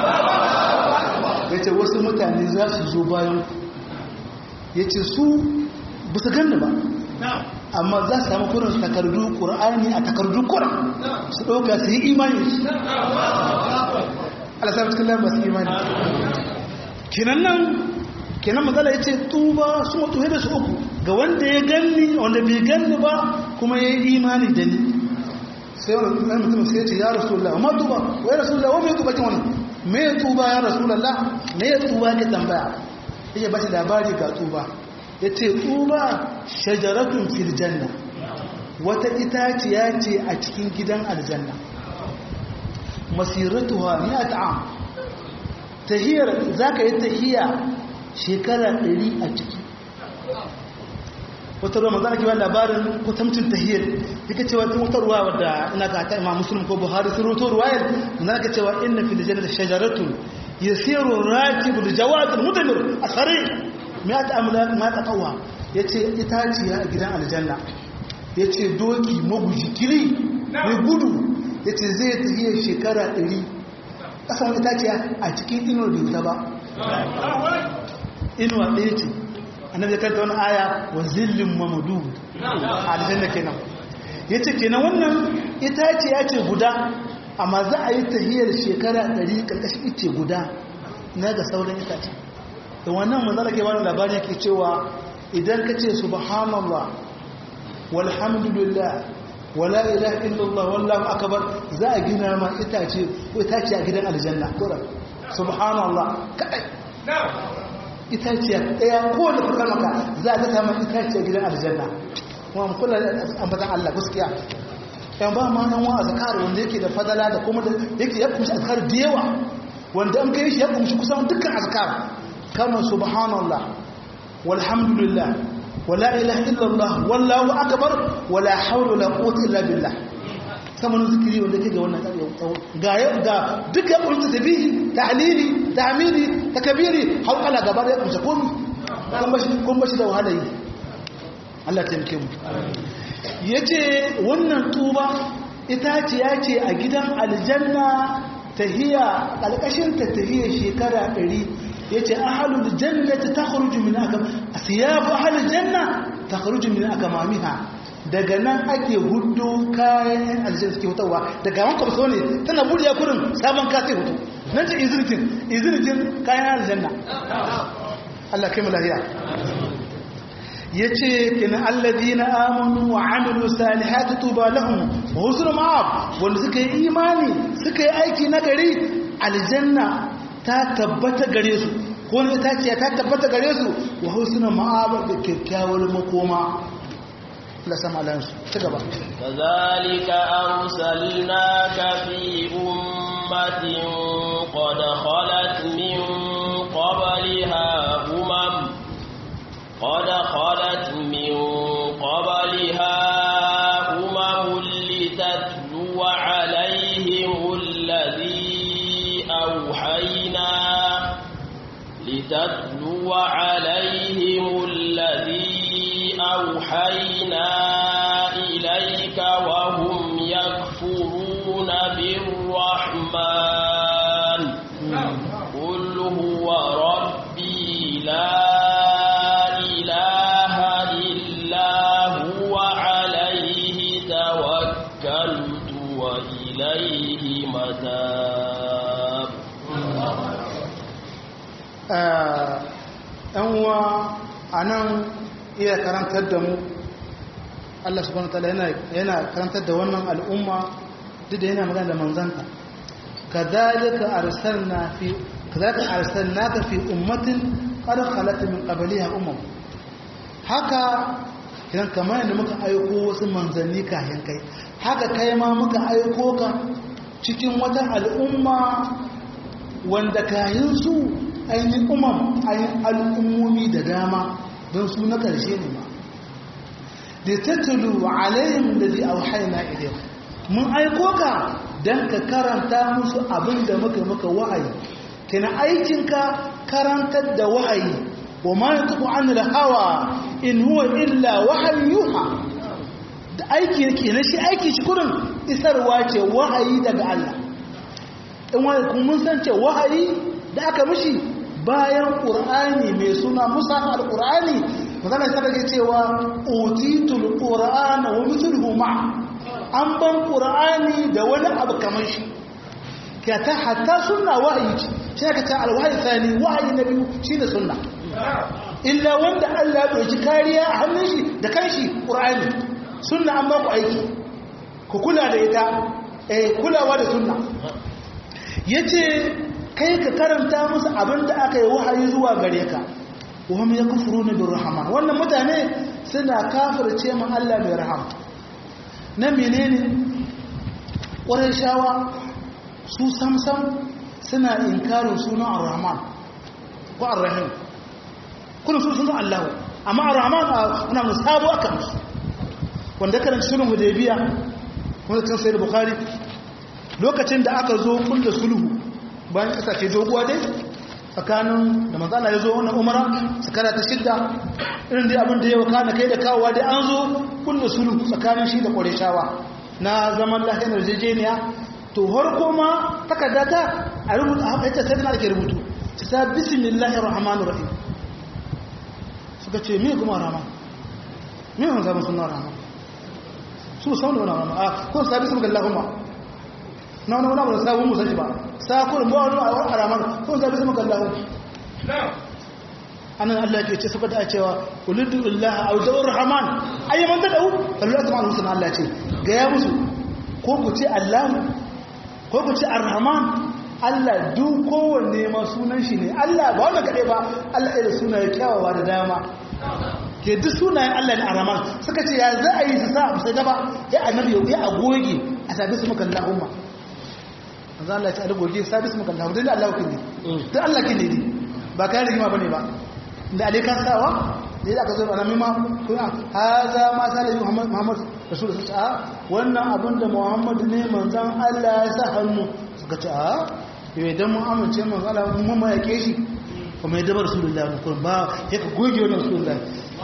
yace wasu mutane za su zo bayan ya ce su ba su ganni ba amma za su samu kurin takardu ƙura'ani a takardu kuran su ɗauka su yi imani alasar cikin lamar su imani kinan nan kinan matsala ya ce tuba su mutu da su uku ga wanda ya ganni wanda bai ganni ba kuma ya yi imani da ni sai wani mutum sai ya ce ya rasu Allah amma tuba wai rasu Allah wani tuba kin wani me ya tuba ya rasu Allah me ya tuba ne tambaya ya ba shi labari ga tuba ya ce tuba shajaratun fil janna wata itaciya ce a cikin gidan aljanna masiratuwa ni a ta'am tahiyar za ka yi tahiya shekara ɗari a ciki wata ruwa mazana kiwa labarin kutamcin tahiyar yake cewa tun wata ruwa wadda ina ga ta imam musulun ko buhari sun roto ruwayar na ka cewa inna fil janna shajaratun yasiru rakibul jawadul mudamir asari ma ta amla ma ta qawa yace itaciya a gidan aljanna yace doki maguji kiri mai gudu yace zai tafiye shekara 100 kasan itaciya a cikin inuwar da ba inuwa ɗaya ce annabi ya karanta wani aya wa zillin mamadu a aljanna kenan yace kenan wannan itaciya ce guda amma za a yi tahiyar shekara 100 karkashin ice guda na ga sauran itace da wannan manzara ke wani labari yake cewa idan ka ce subhanallah walhamdulillah wala ilaha illallah wallahu akbar za a gina ma itace ko itace a gidan aljanna kura subhanallah kai itace daya ko da kuka maka za a ga ma itace a gidan aljanna kuma mu kula da ambatan Allah gaskiya yan ba ma nan wa azkar wanda yake da fadala da kuma da yake ya kumshi azkar da yawa wanda an kai shi ya kumshi kusan dukkan azkar kama subhanallah walhamdulillah wala ilaha illallah wallahu akbar wala hawla wala quwwata illa billah saman zikiri wanda ke ga wannan ga ga duka kunta tabihi tahlili tahmidi takbiri hawala gaba da kunta kun kun bashi kun bashi da wahala yi Allah ta mike mu yace wannan tuba ita ce yace a gidan aljanna tahiya kalkashin ta tahiya shekara 100 yace ahlul jannati takhruju min akam asyabu ahlul janna takhruju min akamamiha daga nan ake hudu kayan aljanna suke hutawa daga wanka ba ne tana buriya kurin sabon ka sai hutu nan ce izirtin izirtin kayan aljanna Allah kai mu lafiya yace kin alladina amanu wa amilu salihati tuba lahum wa husnul ma'ab wanda suka yi imani suka yi aiki na gari aljanna ta tabbata gare su ko ne ta ce ta tabbata gare su wa husnul ma'ab da kyakkyawar makoma la sama lan su ci gaba kazalika arsalnaka fi ummatin qad khalat min qabliha umam قد خلت من قبلها أمم لتتلو عليهم الذي أوحينا لتتلو عليهم الذي أوحينا إليك وهم يكفرون بالرحمن قل هو ربي لا وإليه متاب uwa a nan iya karantar da mu Allah subhanahu wa ta'ala yana karantar da wannan al'umma duk da yana magana da manzanta kadhalika arsalna fi kadhalika arsalnaka fi ummatin qad khalat min qabliha umam haka kiran kamar yadda muka aiko wasu manzanni kayan kai haka kai ma muka aiko ka cikin wata al'umma wanda kayan su ainihin umam ainihin al'ummomi da dama don su na ƙarshe ne ma da tattalu alayhim da zai auhaina idan mun aiko ka don ka karanta musu abin da muka muka wa'ayi kina aikinka karantar da wa'ayi wa ma yantiqu anil hawa in huwa illa wahyin yuha da aiki yake na shi aiki shi kurin isarwa ce wahayi daga Allah in wani kun mun san ce wahayi da aka mishi bayan qur'ani mai suna musa al-qur'ani magana ta daga cewa utitul qur'ana wa mithluhu ma an ban qur'ani da wani abu kamar shi ka ta hatta sunna wahayi ce shi aka ta al-wahyi thani wahayi na biyu shine sunna illa wanda Allah ya ɗauki kariya a hannun shi da kanshi ƙur'ani sunna an baku aiki ku kula da ita eh kulawa da sunna yace kai ka karanta musu abin da aka yi wahayi zuwa gare ka wahum yakfuruna birrahman wannan mutane suna kafirce mu Allah mai rahama na menene shawa su samsam suna inkarin sunan ar-rahman ko ar-rahim kuna sun sunan Allah amma ar-rahman ana mun sabo aka musu wanda karanta sunan hudaybiya wanda kan sai bukhari lokacin da aka zo kullu sulhu bayan kasashe doguwa dai tsakanin da manzala ya zo wannan umara sakara ta shidda irin dai abin da ya kana kai da kawowa dai an zo kullu sulhu tsakanin shi da qurayshawa na zaman lahiyar yarjejeniya to har kuma takarda ta a rubuta a ita sai da ake rubutu ta bismillahir rahmanir rahim suka ce me kuma rahman me wannan sabon sunan rahman su sau da wani a ko sabi su ga Allahumma na wani wani abu sabon musa shi ba sa kurin ba wani a ramar ko sabi su ga Allahumma anan Allah ke ce saboda a cewa ulidullah aw dawur rahman ayyaman tad'u Allah subhanahu wa ta'ala Allah ce ga ya musu ko ku ce Allah ko ku ce ar-rahman Allah duk kowanne ma sunan shi ne Allah ba wannan kaɗai ba Allah ya da sunaye kyawawa da dama ke duk sunayen Allah ne ar-rahman suka ce ya za a yi su sa sai gaba ya annabi ya agoge a sabi su maka Allahumma manzo Allah ya ce agoge sabi su maka Allahumma dan Allah kin ne dan Allah kin ne ba kai rigima bane ba da ali kan sawa da aka zo ana mima kuna haza ma sallallahu Muhammad Muhammad rasul sallallahu alaihi wannan abin da Muhammad ne manzon Allah ya sa hannu suka ce a yau idan mun amince manzon Allah mun ma yake shi kuma ya dabar rasulullahi kun ba ya ka goge wannan rasulullahi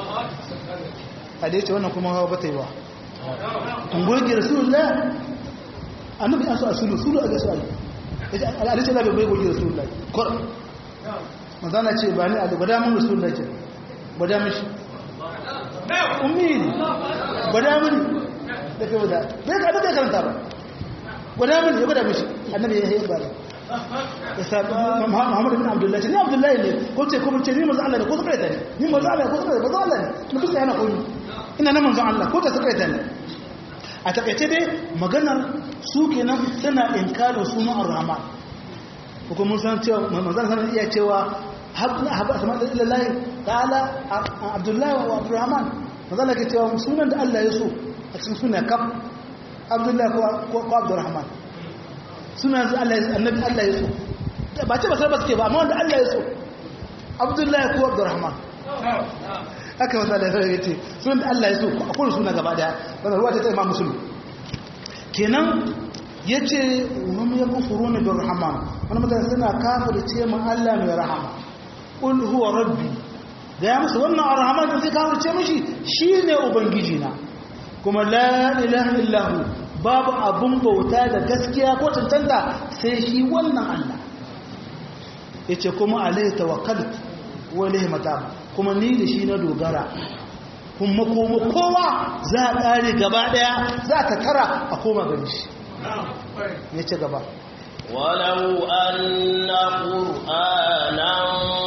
a da yace wannan kuma hawa bata yi ba kun goge rasulullahi annabi an so asulu sulu a ga su Allah yace alhaji Allah bai goge rasulullahi kor manzana ce ba ni a gwada mun rasulullahi ce gwada mishi ummi gwada mini da kai gwada bai ka bai karanta ba gwada mini ya gwada mishi annabi ya yi ba ya sa Muhammad bin Abdullah ce ni Abdullahi ne ko ce ko ce ni manzo Allah ne ko suka ta ne ni manzo Allah ko suka manzo Allah ne mu kusa yana koyi ina nan manzo Allah ko ta suka ta ne a takaice dai maganar su kenan suna inkarin sunan Ar-Rahman ko mun san cewa manzo Allah iya cewa haɓa asama da ilallahi ta'ala abdullahi wa abdurrahman mazala ke cewa sunan da Allah ya so a cikin suna kaf abdullahi ko abdurrahman sunan da Allah annabi Allah ya so ba ce ba sai ba suke ba amma wanda Allah ya so abdullahi ko abdurrahman haka wata da ya ce sunan da Allah ya so a kowane suna gaba daya wanda ruwa ta ta imam musulun kenan ya ce wani ya kufuru ne bin rahman wani mutane suna kafir ce ma Allah mai rahama ƙul huwa rabbi da ya musu wannan arhaman da zai kafirce mishi shi ne ubangijina kuma la ilaha illahu babu abun bauta da gaskiya ko tantanta sai shi wannan Allah ya ce kuma alaihi tawakkalt wa ilaihi matab kuma ni da shi na dogara kuma kuma kowa za a ƙare gaba ɗaya za ta tara a koma gani shi ya ce gaba ولو أن قرآنا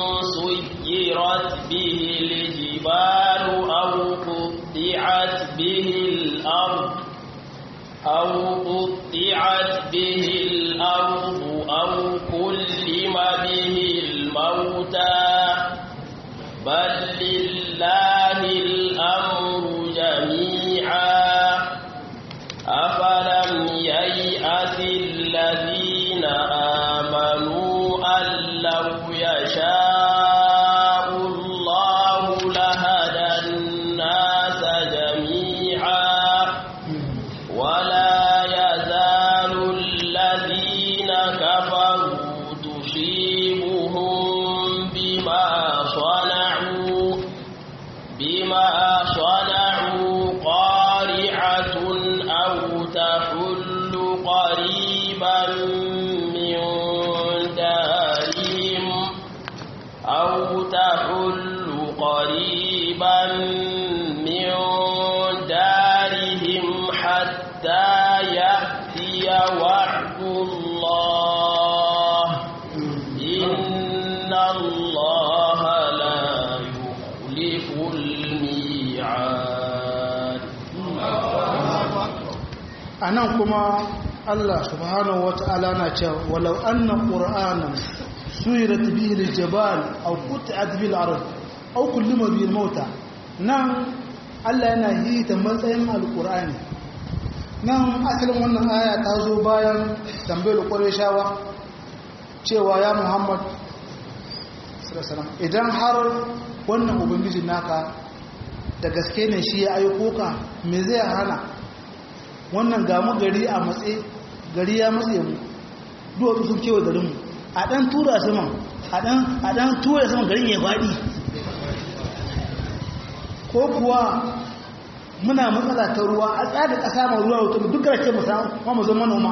سيرت به الجبال أو قطعت به الأرض أو قطعت به الأرض أو كلم به الموتى بل لله الأمر جميعا أفلم ييأس الذين آمنوا أن لو يشاء الله لهدى الناس جميعا ولا يزال الذين كفروا تصيبهم بما صنعوا بما صنعوا قارعة أو تحل قريبا من دارهم أو تحل قريبا من دارهم حتى يأتي وعد الله إن الله لا يخلف الميعاد a nan kuma Allah subhanahu wa ta'ala na cewa walau anna qur'anan suyirat bihi al-jabal aw qut'at bil ard aw kullima bihi al-mauta nan Allah yana yi ta matsayin al-qur'ani nan asalin wannan aya ta zo bayan tambayar qurayshawa cewa ya Muhammad sallallahu alaihi wasallam idan har wannan ubangiji naka da gaske ne shi ya aiko ka me zai hana wannan gamu gari a matse gari ya matse mu duwatsu sun kewa garinmu a ɗan tura saman a ɗan tura saman garin ya faɗi ko kuwa muna matsala ta ruwa a tsada ƙasa mai ruwa wuta duk garake mu samu zama manoma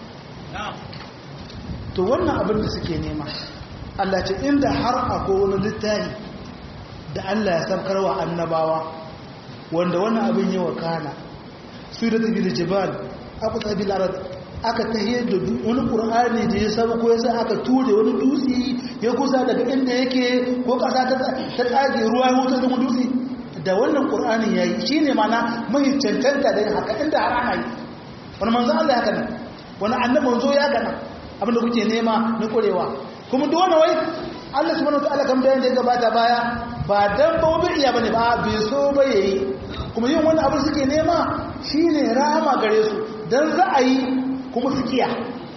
to wannan abin da suke nema Allah ce inda har akwai wani littafi da Allah ya sabkarwa annabawa wanda wannan abin yi wa kana su da tafi da jibal abu tafi larar aka tahiyar da wani ƙur'ani da ya sabu ko yasa aka ture wani dutse ya kusa daga inda yake ko ƙasa ta tsage ruwa ya wutar da dutse da wannan ƙur'ani ya yi shi ne mana mai cancanta da yin haka inda har ana yi wani manzo Allah ya kana wani annabi manzo ya kana abinda kuke nema na ƙurewa kuma duk wani wai Allah subhanahu wataala kam da yanda ya gabata baya ba dan ba wani iya bane ba bai so ba yayi kuma yin wani abu suke nema shine rahama gare su dan za a yi kuma su kiya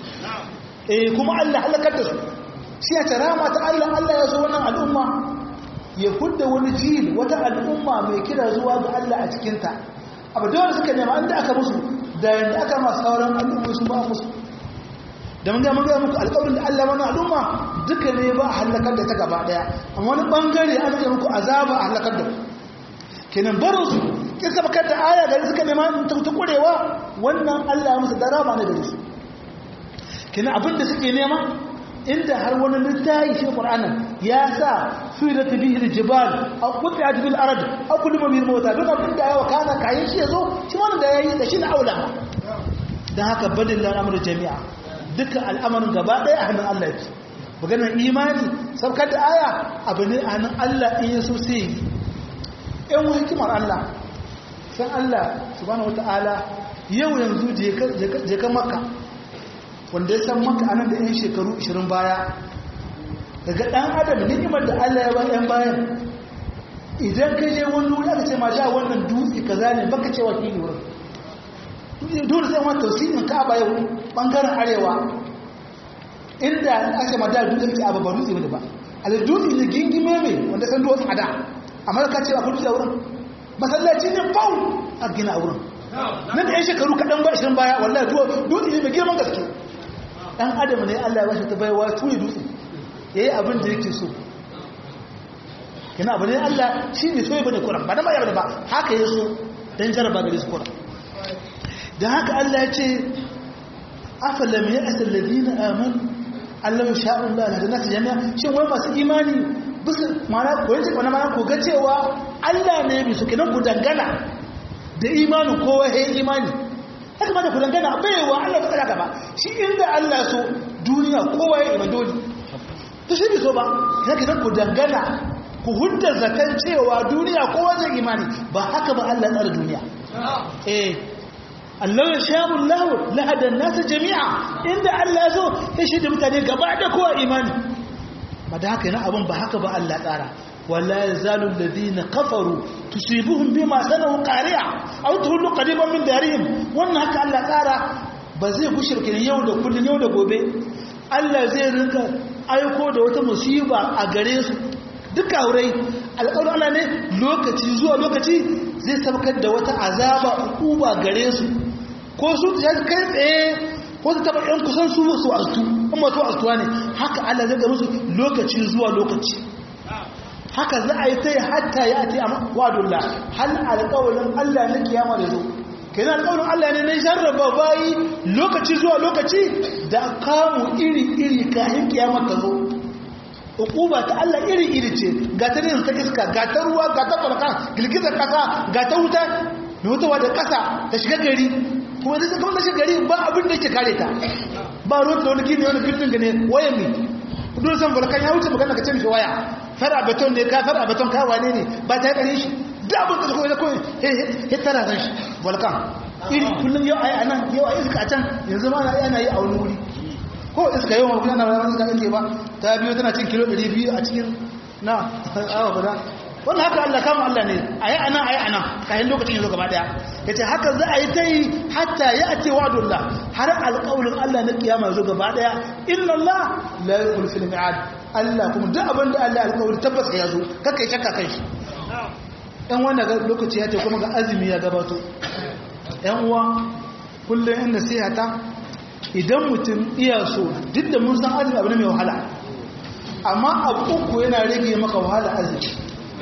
eh kuma Allah halakar da su shi ya rahama ta Allah Allah ya so wannan al'umma ya hudda wani jil wata al'umma mai kira zuwa ga Allah a cikin ta abu dole suka nema inda aka musu da yanda aka masu sauran al'umma su ba musu da mun ga mun ga muku alƙawarin da Allah wannan al'umma duka ne ba a halakar da ta gaba daya amma wani bangare an ga muku azaba a halakar da kenan barin su kin sabakar da aya gari suka nema ta ta kurewa wannan Allah ya musu darama ne gare su kenan abin da suke nema inda har wani littafi shi Qur'anin ya sa surat bihi al-jibal aw qut'at bil ard aw kullu bil mawta duk abin da yawa kana kayan shi yazo shi wannan da yayi da shi na aula dan haka badin al'amru jami'a dukkan al'amarin gaba ɗaya a hannun Allah yake maganar imani saukar da aya abu ne a hannun Allah in yaso sai yi ‘yan wani hikimar Allah san Allah subhanahu wata'ala yau yanzu je ka maka wanda ya san maka anan da ‘yan shekaru 20 baya daga ɗan adam ni'imar da Allah ya ba ‘yan bayan idan ka je wani wuri aka ce ma sha wannan dutse ka zane baka cewa fili wurin dole sai wani tausirin ka'aba yau bangaren arewa inda ake mada dutsen ce abu ba dutse wani ba a da dutse ne gingime mai wanda san duwatsu a da amma ka ce akwai dutse a wurin masallaci ne fau a gina a wurin nan da yan shekaru kaɗan ba ishirin baya wallahi dutse ne mai girman gaske ɗan adam ne allah ya bashi ta baiwa tuni dutse ya yi abin da yake so kina abu ne allah shi ne so ya bane kuran ba da ma ya bane ba haka ya so don jaraba gare su kuran da haka Allah ya ce afalam ya asal ladina amanu Allah ya sha Allah da nasu jami'a shin wai masu imani bisu mana ko yace ko mana ko ga cewa Allah ne bi su kenan ku dangana da imanin kowa he imani haka ma da ku dangana baiwa Allah ba tsaka ba shi inda Allah so duniya kowa ya imani dole to shi bi so ba sai kenan ku dangana ku hudda zakan cewa duniya kowa zai imani ba haka ba Allah tsara duniya eh Allah ya sha Allah lahadan nasa jami'a inda Allah ya so ya shi da mutane gaba da kowa imani ba da haka yana abin ba haka ba Allah tsara wala yazalu alladhina kafaru tusibuhum bima sanu qari'a aw tuhullu qadiban min darihim wannan haka Allah tsara ba zai gushirke yau da kullun yau da gobe Allah zai rinka aiko da wata musiba a gare su duka aurai alƙawarin Allah ne lokaci zuwa lokaci zai sabkar da wata azaba uba gare su ko su ta kai tsaye ko su taba yan kusan su su astu amma to astuwa ne haka Allah zai ga musu lokaci zuwa lokaci haka za a yi ta yi hatta ya ati amma wadullah hal alƙawarin Allah na kiyama da zo kenan alƙawarin Allah ne na jarraba bayi lokaci zuwa lokaci da kamu iri iri kayan kiyama ta zo ukuba ta Allah iri-iri ce ga ta rin ta iska ga ta ruwa ga ta falka girgizar kasa ga ta wuta mai wutawa da kasa ta shiga gari kuma da kuma ta shiga gari ba abin da yake kare ta ba ruwa da wani gini wani bildin gane waya mi dole san falkan ya wuce magana ka ce mishi waya fara beton ne ka fara beton ka wane ne ba ta kare shi da abin da kuma ko he tara san shi falkan iri kullum yau ai anan yau ai iska a can yanzu ma ana yi a wani wuri ko iska yau mafi yana wani iska yake ba ta biyo tana cin kilo 200 a cikin na awa guda wannan haka Allah kama Allah ne a yi anan a yi anan kayan lokacin yanzu gaba daya ya ce haka za a yi ta yi hatta ya ake wa'adullah har alƙawulin Allah na kiyama yanzu gaba daya inna Allah la yuqul fil mi'ad Allah kuma duk abin da Allah alƙawari tabbas ya zo kaka yi shakka kai shi ɗan wannan lokaci ya ce kuma ga azumi ya gabato ɗan uwa kullum in nasihata idan mutum iya so duk da mun san azumi abu ne mai wahala amma abu uku yana rage maka wahala azumi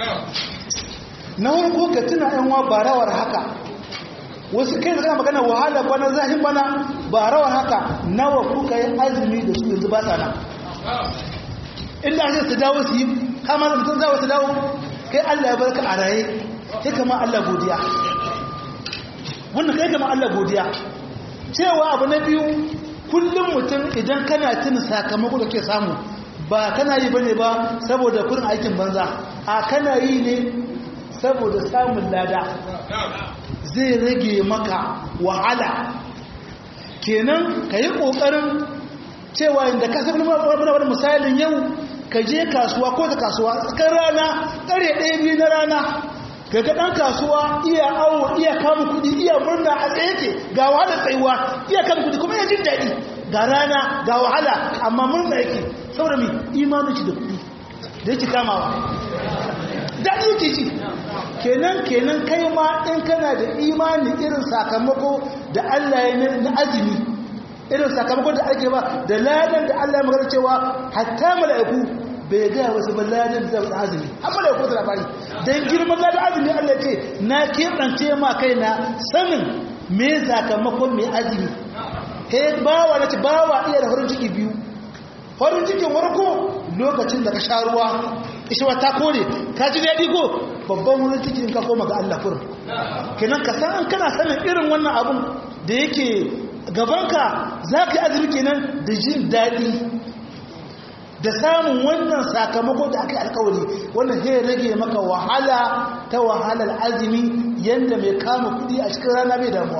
na farko ka tuna yan wa barawar haka wasu kai da kana magana wahala bana zahin bana barawar haka nawa kuka yi azumi da su yanzu ba sa nan inda ake su dawo su yi kama da mutum zawo su dawo kai Allah ya barka a raye kai kama Allah godiya wannan kai kama Allah godiya cewa abu na biyu kullum mutum idan kana tuna sakamako da ke samu ba kana yi bane ba saboda kurin aikin banza a kana yi ne saboda samun lada zai rage maka wahala kenan ka yi ƙoƙarin cewa inda ka sabi wani misalin yau ka je kasuwa ko ta kasuwa tsakar rana ƙare ɗaya biyu na rana ga ɗan kasuwa iya awo iya kama kuɗi iya murna a tsaye ke ga wahala tsayuwa iya kama kuɗi kuma iya jin daɗi ga rana ga wahala amma murna yake saboda mai imanin shi da kuɗi da yake kamawa daɗi yake ci kenan kenan kai ma in kana da imani irin sakamako da Allah ya na azumi irin sakamako da ake ba da ladan da Allah ya magana cewa hatta mala'iku bai ga wasu ba ladan da azumi har mala'iku da labari dan girman ladan azumi Allah ya ce na kebance ma kaina sanin me sakamakon me azumi he bawa nace bawa iya da farin ciki biyu farin cikin warko lokacin da ka sha ruwa ishwa ta kore ka ji daɗi ko babban wurin cikin ka koma ga Allah kurin kenan ka san kana sanin irin wannan abun da yake gabanka za ka yi azumi kenan da jin daɗi da samun wannan sakamako da aka yi alkawari wannan zai rage maka wahala ta wahalar azumi yadda mai kama kudi a cikin rana bai damuwa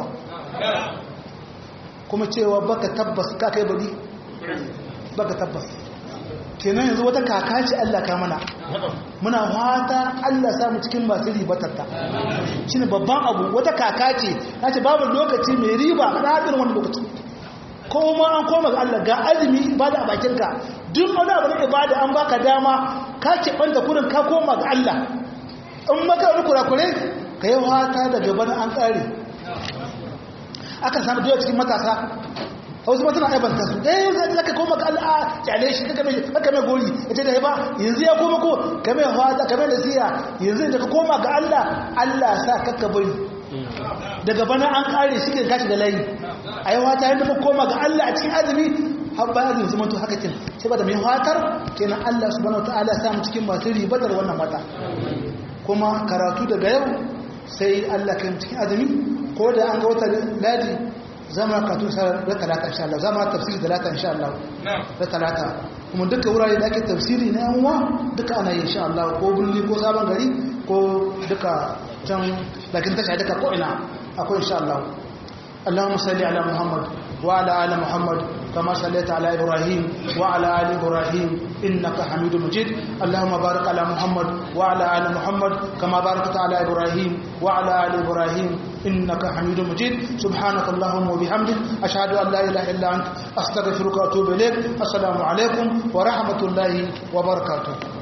kuma cewa baka tabbas ka kai bari baka tabbas kenan yanzu wata kaka ce Allah ka mana muna fata Allah samu cikin masu ribatarta shine babban abu wata kaka ce nace babu lokaci mai riba na hadin wani lokaci kuma an koma ga Allah ga azumi ibada a bakin ka duk wani abu na ibada an baka dama ka ce banta kurin ka koma ga Allah in maka wani kurakure ka yi fata da gaban an kare aka samu doya cikin matasa wasu ma suna aibanta su ɗaya zai zaka koma ga Allah kyale shi kaka mai kaka mai gori ita da ba yanzu ya koma ko ka mai hawata ka mai nasiya yanzu da ka koma ga Allah Allah sa kaka bari daga bana an kare shi ke kashi da layi a yi wata yadda muka koma ga Allah a cikin azumi har bayan azumi zama to haka kin sai ba da mai watar kenan Allah subhanahu wataala ya samu cikin masu ribatar wannan wata kuma karatu daga yau sai Allah kan cikin azumi ko da an ga wata ladi zama katu da talata insha Allah zama tafsiri da talata insha Allah da talata kuma duka wurare da ake tafsiri na yanwa duka ana yi insha Allah ko bulli ko sabon gari ko duka can lakin tasha duka ko ina akwai insha Allah اللهم صل على محمد وعلى ال محمد كما صليت على ابراهيم وعلى ال ابراهيم انك حميد مجيد اللهم بارك على محمد وعلى ال محمد كما باركت على ابراهيم وعلى ال ابراهيم انك حميد مجيد سبحانك اللهم وبحمدك اشهد ان لا اله الا انت استغفرك واتوب اليك السلام عليكم ورحمه الله وبركاته